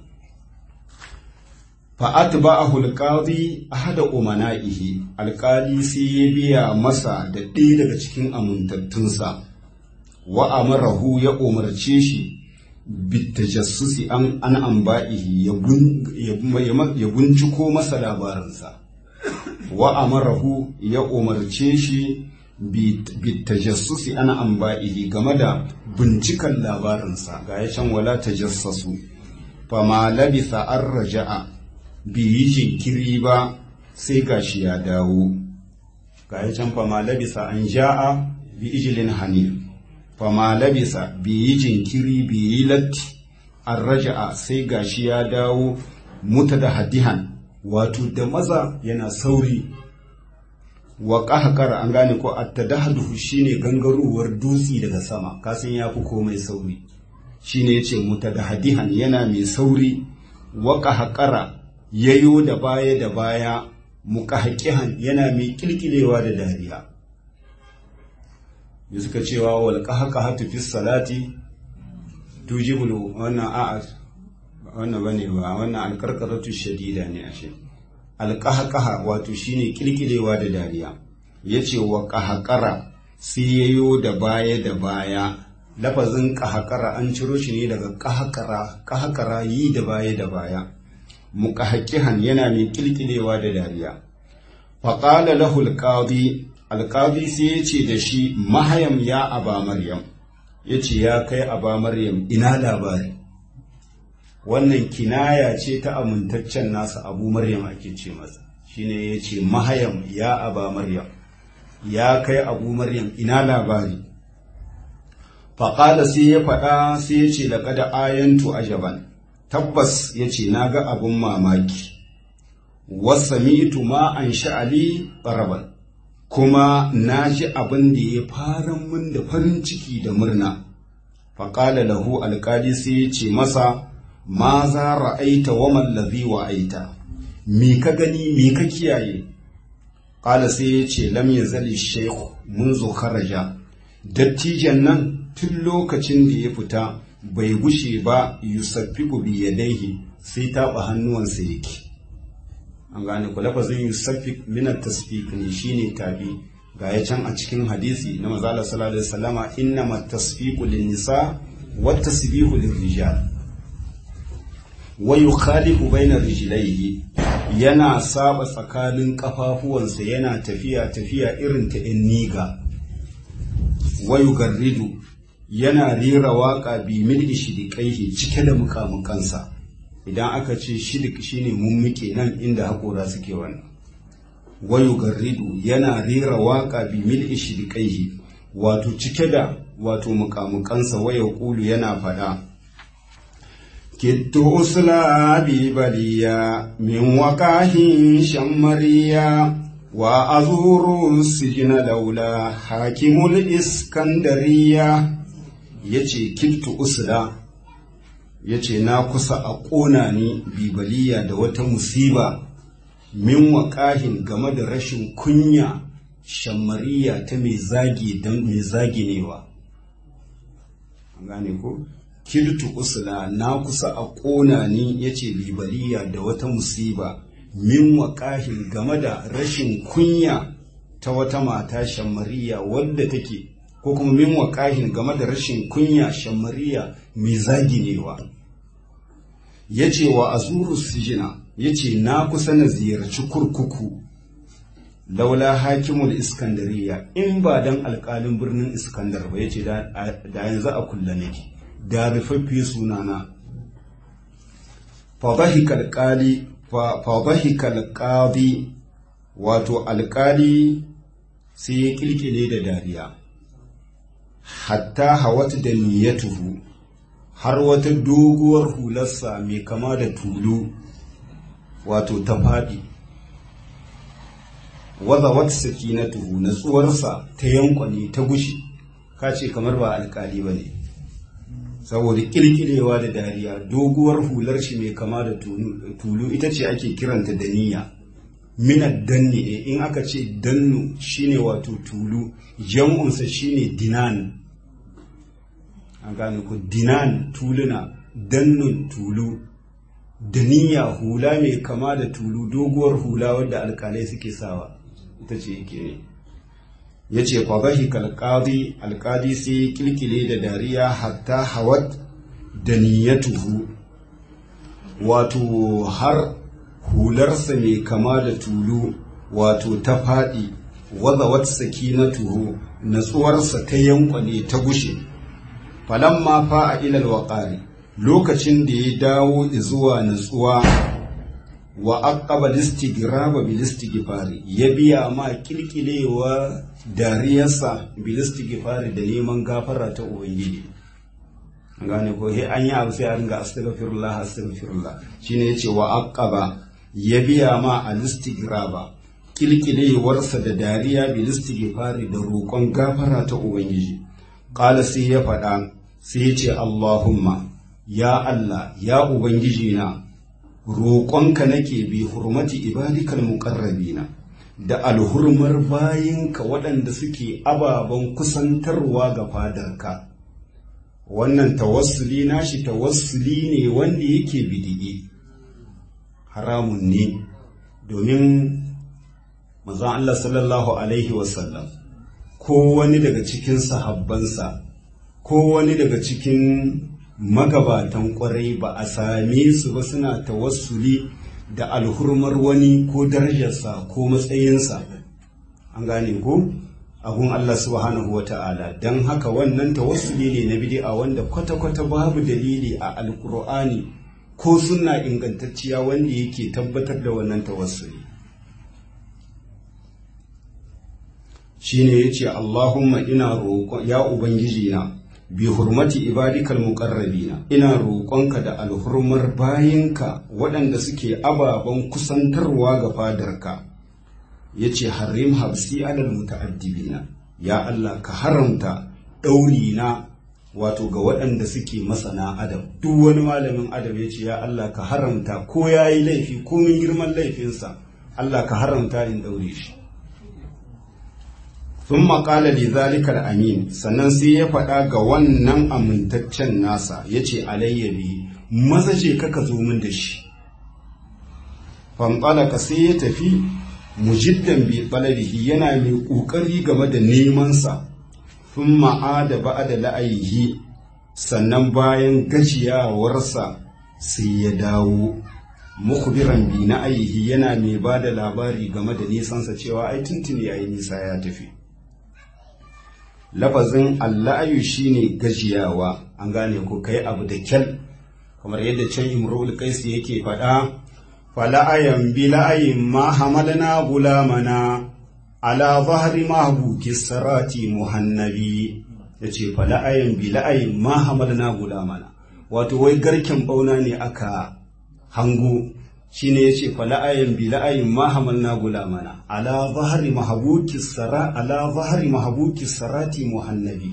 fa'at ba a hulƙazi a hada umana'ihi alƙali sai ya biya masa da ɗaya daga cikin amintattunsa wa amarahu ya umarce shi bitajassusi an an amba'ihi ya binciko masa labarinsa wa amarahu ya umarce shi bitajassusi ana amba'ihi game da bincikan labarinsa ga ya can wala tajassasu fama labisa an raja'a bi yi jinkiri ba sai gashi ya dawo ga ya can fama labisa an ja'a bi ijilin hanif fama labisa bai yi jinkiri bai yi latti an raja'a sai gashi ya dawo muta da hadihan wato da maza yana sauri wa ƙahakara an gane ko attadahduhu shine gangarowar dutse daga sama kasan ya fi komai sauri shine yace mutadahdihan yana mai sauri wa ƙahakara yayo da baya da baya muqahqihan yana mai kilkilewa da dariya ya suka cewa wal qahqahatu fi salati tujibul wannan a'a wannan bane ba wannan alqarqaratu shadida ne ashe alƙahaƙaha wato shine ƙirƙirewa da dariya ya ce wa ƙahaƙara sai yayo da baya da baya lafazin ƙahaƙara an ciro shi ne daga ƙahaƙara ƙahaƙara yi da baya da baya muƙahaƙihan yana mai ƙirƙirewa da dariya faƙala lahu alƙadi alƙadi sai ya ce da shi mahayam ya aba maryam ya ce ya kai aba maryam ina labari wannan kinaya ce ta amintaccen nasa abu maryam ake ce masa shine ya ce mahayam ya aba maryam ya kai abu maryam ina labari faƙada sai ya faɗa sai ya ce laƙada ayantu ajaban tabbas ya ce na ga abin mamaki wasa mitu ma an sha'ali ɓaraban kuma na ji abin da ya fara min da farin ciki da murna faƙala lahu alƙali sai ya ce masa ma za ra'aita wa mallazi wa aita me ka gani me ka kiyaye qala sai ya ce lam yazali shaykh munzu kharaja dattijan nan tun lokacin da ya fita bai gushe ba yusaffiqu bi yadayhi sai taɓa hannuwansa yake an gane ku lafazin yusaffiq min at-tasfiq ne shine tabi ga ya can a cikin hadisi na manzo Allah sallallahu alaihi wasallama innamat tasfiqu lin-nisa wat tasbihu lir-rijal wa yukhalifu baina rijlaihi yana saba tsakanin kafafuwansa yana tafiya tafiya irin ta in niga wa yugarridu yana rera waka bi mil shidiqaihi cike da mukamukansa idan aka ce shidik shine mummuke nan inda hakora suke wannan wa yugarridu yana rera waka bi mil shidiqaihi wato cike da wato mukamukansa wa yaqulu yana fada كدت أسلى ببليا من وقاه شمريا وأزور السجن لولا حاكم الإسكندرية yace kiltu usla yace na kusa a ƙona ni bibaliya da wata musiba min waƙahin game da rashin kunya shammariya ta mai zagi don mai zaginewa an gane ko kiltu usla na kusa a ƙona ni yace libaliya da wata musiba min waƙahin game da rashin kunya ta wata mata shammariya wadda take ko kuma min waƙahin game da rashin kunya shammariya mai zaginewa yace wa azuru sijina yace na kusa na ziyarci kurkuku laula hakimul iskandariya in ba dan alƙalin birnin iskandar ba yace da yanzu a kulla nake da rufaffe sunana fadahika alƙadi wato alƙali sai ya ƙilƙile da dariya hatta hawata da niyyatuhu har wata doguwar hularsa mai kama da tulu wato ta faɗi wadda wata sakinatuhu natsuwarsa ta yankwane ta gushi kace kamar ba alƙali ba ne saboda kirkirewa da dariya doguwar hular shi mai kama da tulu ita ce ake kiranta da niyya minad danni in aka ce dannu shine wato tulu jam'unsa shine dinan an gane ku dinan tuluna dannun tulu da niyya hula mai kama da tulu doguwar hula wadda alkalai suke sawa ita ce yake ne ya ce kwabahi kalkadi alkadi sai kilkile da dariya hatta hawat da niyyatuhu wato har hularsa mai kama da tulu wato ta faɗi wadda wata sakinatuhu natsuwarsa ta yankwane ta gushe falamma fa'a ilal waƙari lokacin da ya dawo zuwa natsuwa wa aqaba listigraba bil istighfari ya biya ma kilkilewa dariyarsa bil istighfari da neman gafara ta ubangiji gane ko he an yi abu sai a ringa astaghfirullah astaghfirullah shine yace wa aqaba ya biya ma al istigraba kilkilewarsa da dariya bil istighfari da roƙon gafara ta ubangiji qala sai ya faɗa sai ya ce allahumma ya allah ya ubangiji na roƙonka nake bi hurmati ibadikal muqarrabina da alhurmar bayinka waɗanda suke ababen kusantarwa ga fadarka wannan tawassuli nashi tawassuli ne wanda yake bidigi haramun ne domin mazan Allah sallallahu alaihi wasallam ko wani daga cikin sahabbansa ko wani daga cikin magabatan kwarai ba a same su ba suna tawassuli da alhurmar wani ko darajarsa ko matsayinsa an gane ko abun Allah subhanahu wata'ala don haka wannan tawassuli ne na bid'a wanda kwata-kwata babu dalili a alkur'ani ko suna ingantacciya wanda yake tabbatar da wannan tawassuli shine yace Allahumma ina roƙon ya ubangiji na bi hurmati ibadikal muqarrabina ina roƙonka da alhurmar bayinka waɗanda suke ababen kusantarwa ga fadarka yace harim habsi alal muta'addibina ya Allah ka haramta ɗauri na wato ga waɗanda suke masana adam duk wani malamin adam yace ya Allah ka haramta ko yayi laifi ko min girman laifinsa Allah ka haramta in ɗaure shi sun maƙala da zalikar amin sannan sai ya faɗa ga wannan amintaccen nasa ya ce alayyabi maza ce kaka zo min da shi fanɓalaka sai ya tafi mujiddan bi ɓalabihi yana mai ƙoƙari game da nemansa sun ma'ada ba da la'ayihi sannan bayan gajiyawarsa sai ya dawo mukhbiran bi na ayihi yana mai ba da labari game da nisansa cewa ai tuntuni yayi nisa ya tafi lafazin alla'ayu shine gajiyawa an gane ko kai abu da kyal kamar yadda can imrul qais yake faɗa fala'ayan bi la'ayin ma hamalna gulamana ala zahri mahbuki sarati muhannabi yace fala'ayan bi la'ayin ma hamalna gulamana wato wai garken bauna ne aka hango shine yace fala'ayan bi la'ayin ma hamalna gulamana ala zahri mahbuki sara ala zahri mahbuki sarati muhannabi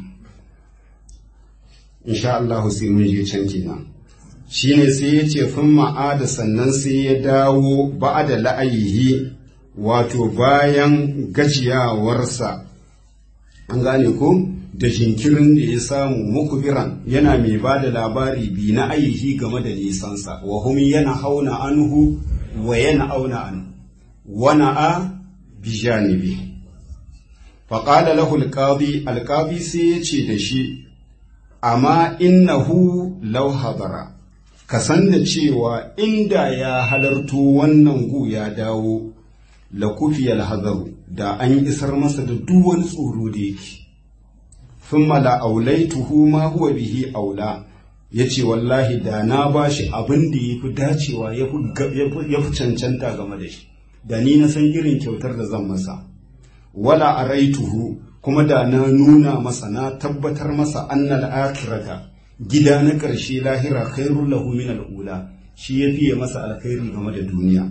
insha Allah sai mun je can kenan shine sai yace fun ma'ada sannan sai ya dawo ba'ada la'ayihi wato bayan gajiyawarsa an gane ko da jinkirin da ya samu mukubiran yana mai ba da labari bi na ayihi game da nisansa wa hum yana hauna anhu wa yana auna anhu wana a bijanibi faƙada lahu alƙadi alƙadi sai ya ce da shi amma innahu law hadara ka san da cewa inda ya halarto wannan gu ya dawo la kufiyal hadaru da an isar masa da duk wani tsoro da yake thumma la aulaituhu ma huwa bihi aula yace wallahi da na bashi abin da yafi dacewa yafi cancanta game da shi da ni na san irin kyautar da zan masa wala araituhu kuma da na nuna masa na tabbatar masa annal akhirata gida na ƙarshe lahira khairul lahu min al-ula shi ya fiye masa alkhairi game da duniya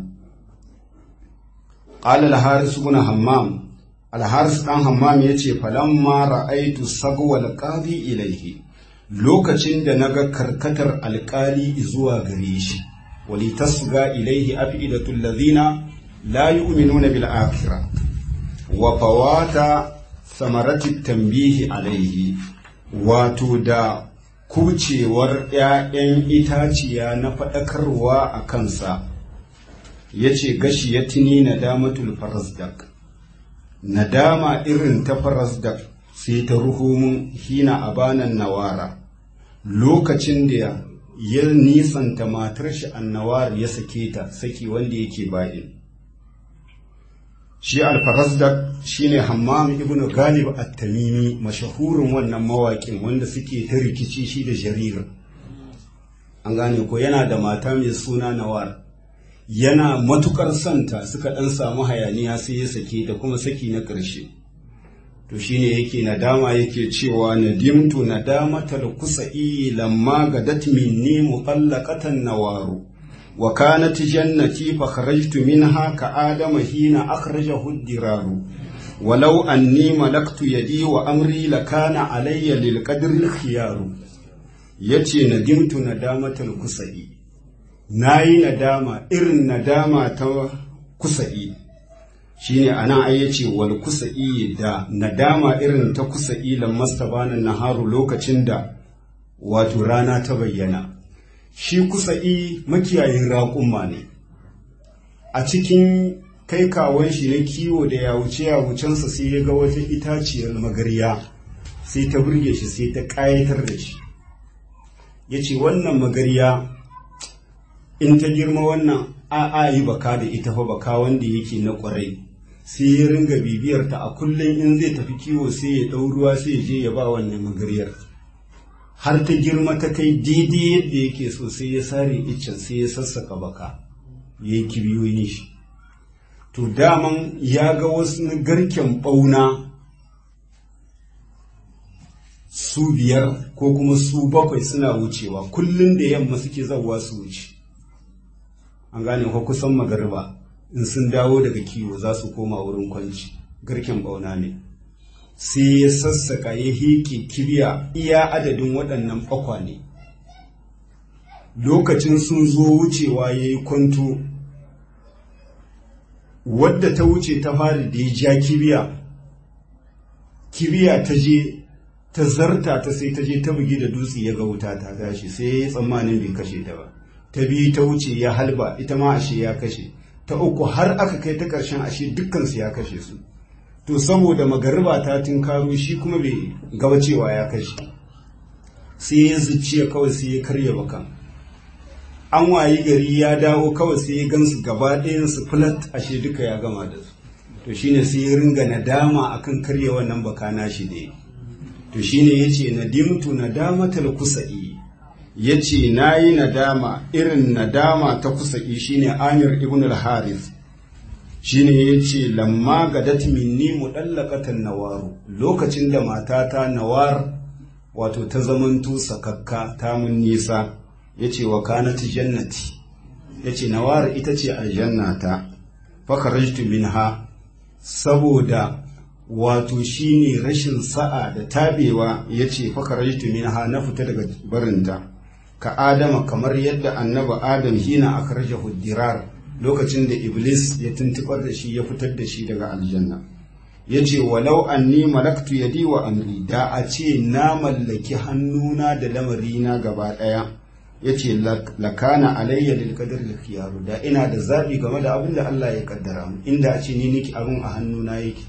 qala al-haris ibn hammam al-haris dan hammam yace falamma ra'aitu sagwal qadi ilayhi lokacin da naga karkatar alkali zuwa gare shi wali tasga ilayhi afidatul ladhina la yu'minuna bil akhirah wa fawata samarati tambihi alaihi wato da kucewar ‘ya'yan itaciya na faɗakarwa a kansa ya ce gashi ya tuni nadamatul farasdak nadama irin ta farasdak sai ta ruhumun hina abanan nawara lokacin da ya nisanta matar shi annawar ya sake ta saki wanda yake bayin shi alfarasdak shine hammam ibnu galib at-tamimi mashahurin wannan mawaƙin wanda suke ta rikici shi da jarir an gane ko yana da mata mai suna nawar yana matukar santa suka ɗan samu hayaniya sai ya sake da kuma saki na ƙarshe to shine yake nadama yake cewa nadimtu nadamatal kusa'i lamma gadat minni muqallaqatan nawaru wa kanat jannati fa kharajtu minha ka adama hina akhrajahu ad-diraru ولو أني ملكت يدي وأمري لكان علي للقدر الخيار yace nadimtu nadamatal kusa'i nayi nadama irin nadama ta kusa'i shine anan ai yace wal kusa'i da nadama irin ta kusa'i lammas tabana naharu lokacin da wato rana ta bayyana shi kusa'i makiyayin raƙumma ne a cikin kai kawon shi na kiwo da ya wuce ya wucensa sai ya ga wata itaciyar magarya sai ta burge shi sai ta ƙayatar da shi ya ce wannan magarya in ta girma wannan a yi baka da ita fa baka wanda yake na ƙwarai sai ya ringa bibiyar ta a kullum in zai tafi kiwo sai ya ɗau ruwa sai ya je ya ba wannan magaryar har ta girma ta kai daidai yadda yake so sai ya sare iccen sai ya sassaka baka ya yi kibiyoyin shi to daman ya ga wasu garken ɓauna su biyar ko kuma su bakwai suna wucewa kullum da yamma suke zawa su wuce an gane ko kusan magariba in sun dawo daga kiwo za su koma wurin kwanci garken ɓauna ne sai ya sassaka ya hiƙe kibiya iya adadin waɗannan ɓakwane lokacin sun zo wucewa ya yi kwanto wadda ta wuce ta fari da ya ja kibiya kibiya ta je ta zarta ta sai ta je ta bugi da dutse ya ga wuta ta tashi sai ya yi tsammanin bai kashe ta ba ta biyu ta wuce ya halba ita ma ashe ya kashe ta uku har aka kai ta ƙarshen ashe dukkansu ya kashe su to saboda magariba ta karo shi kuma bai gaba cewa ya kashe sai ya zuciya kawai sai ya karya bakan an wayi gari ya dawo kawai sai ya gansu gaba ɗayansu flat ashe duka ya gama da su to shine sai ya ringa nadama akan karya wannan baka nashi ne to shine yace nadimtu nadamatal kusa'i yace nayi nadama irin nadama ta kusa'i shine Amir ibn al-Harith shine yace lamma gadat minni mudallaqatan nawaru lokacin da matata nawar wato ta zamanto sakakka ta mun nisa yace wa kanat jannati yace nawar ita ce aljannata fa kharajtu minha saboda wato shine rashin sa'a da tabewa yace fa kharajtu minha na fita daga barinta ka adama kamar yadda annaba adam hina akhrajahu dirar lokacin da iblis ya tuntubar da shi ya fitar da shi daga aljanna yace walau anni malaktu yadi wa amri da a ce na mallaki hannuna da lamarina gaba daya yace lakana alayya lil qadar al khiyaru da ina da zabi game da abin da Allah ya kaddara mu inda a ce ni niki abin a hannuna yake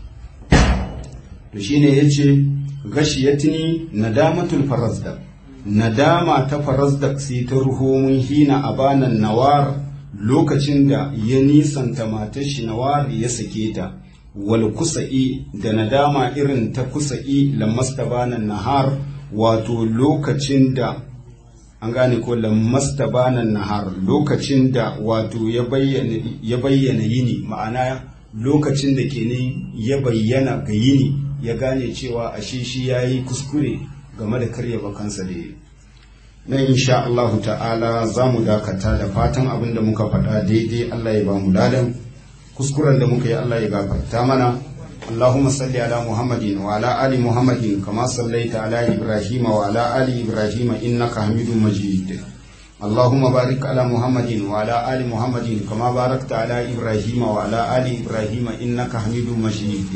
to shine yace gashiyatni nadamatul farazdak nadama ta farazdak sai ta ruho mun hina abanan nawar lokacin da ya nisanta matar shi nawar ya sake ta wal kusa'i da nadama irin ta kusa'i lamastabanan nahar wato lokacin da an gane ko lamastabanan nahar lokacin da wato ya bayyana yini ma'ana lokacin da ke ya bayyana ga yini ya gane cewa ashe shi ya yi kuskure game da karya bakansa da yi na insha Allahu ta'ala za mu dakata da fatan abin da muka faɗa daidai Allah ya ba mu ladan kuskuren da muka yi Allah ya gafarta mana اللهم صل على محمد وعلى آل محمد كما صليت على إبراهيم وعلى آل إبراهيم إنك حميد مجيد اللهم بارك على محمد وعلى آل محمد كما باركت على إبراهيم وعلى آل إبراهيم إنك حميد مجيد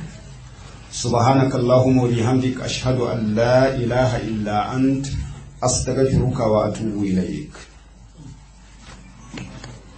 سبحانك اللهم وبحمدك أشهد أن لا إله إلا أنت أستغفرك وأتوب إليك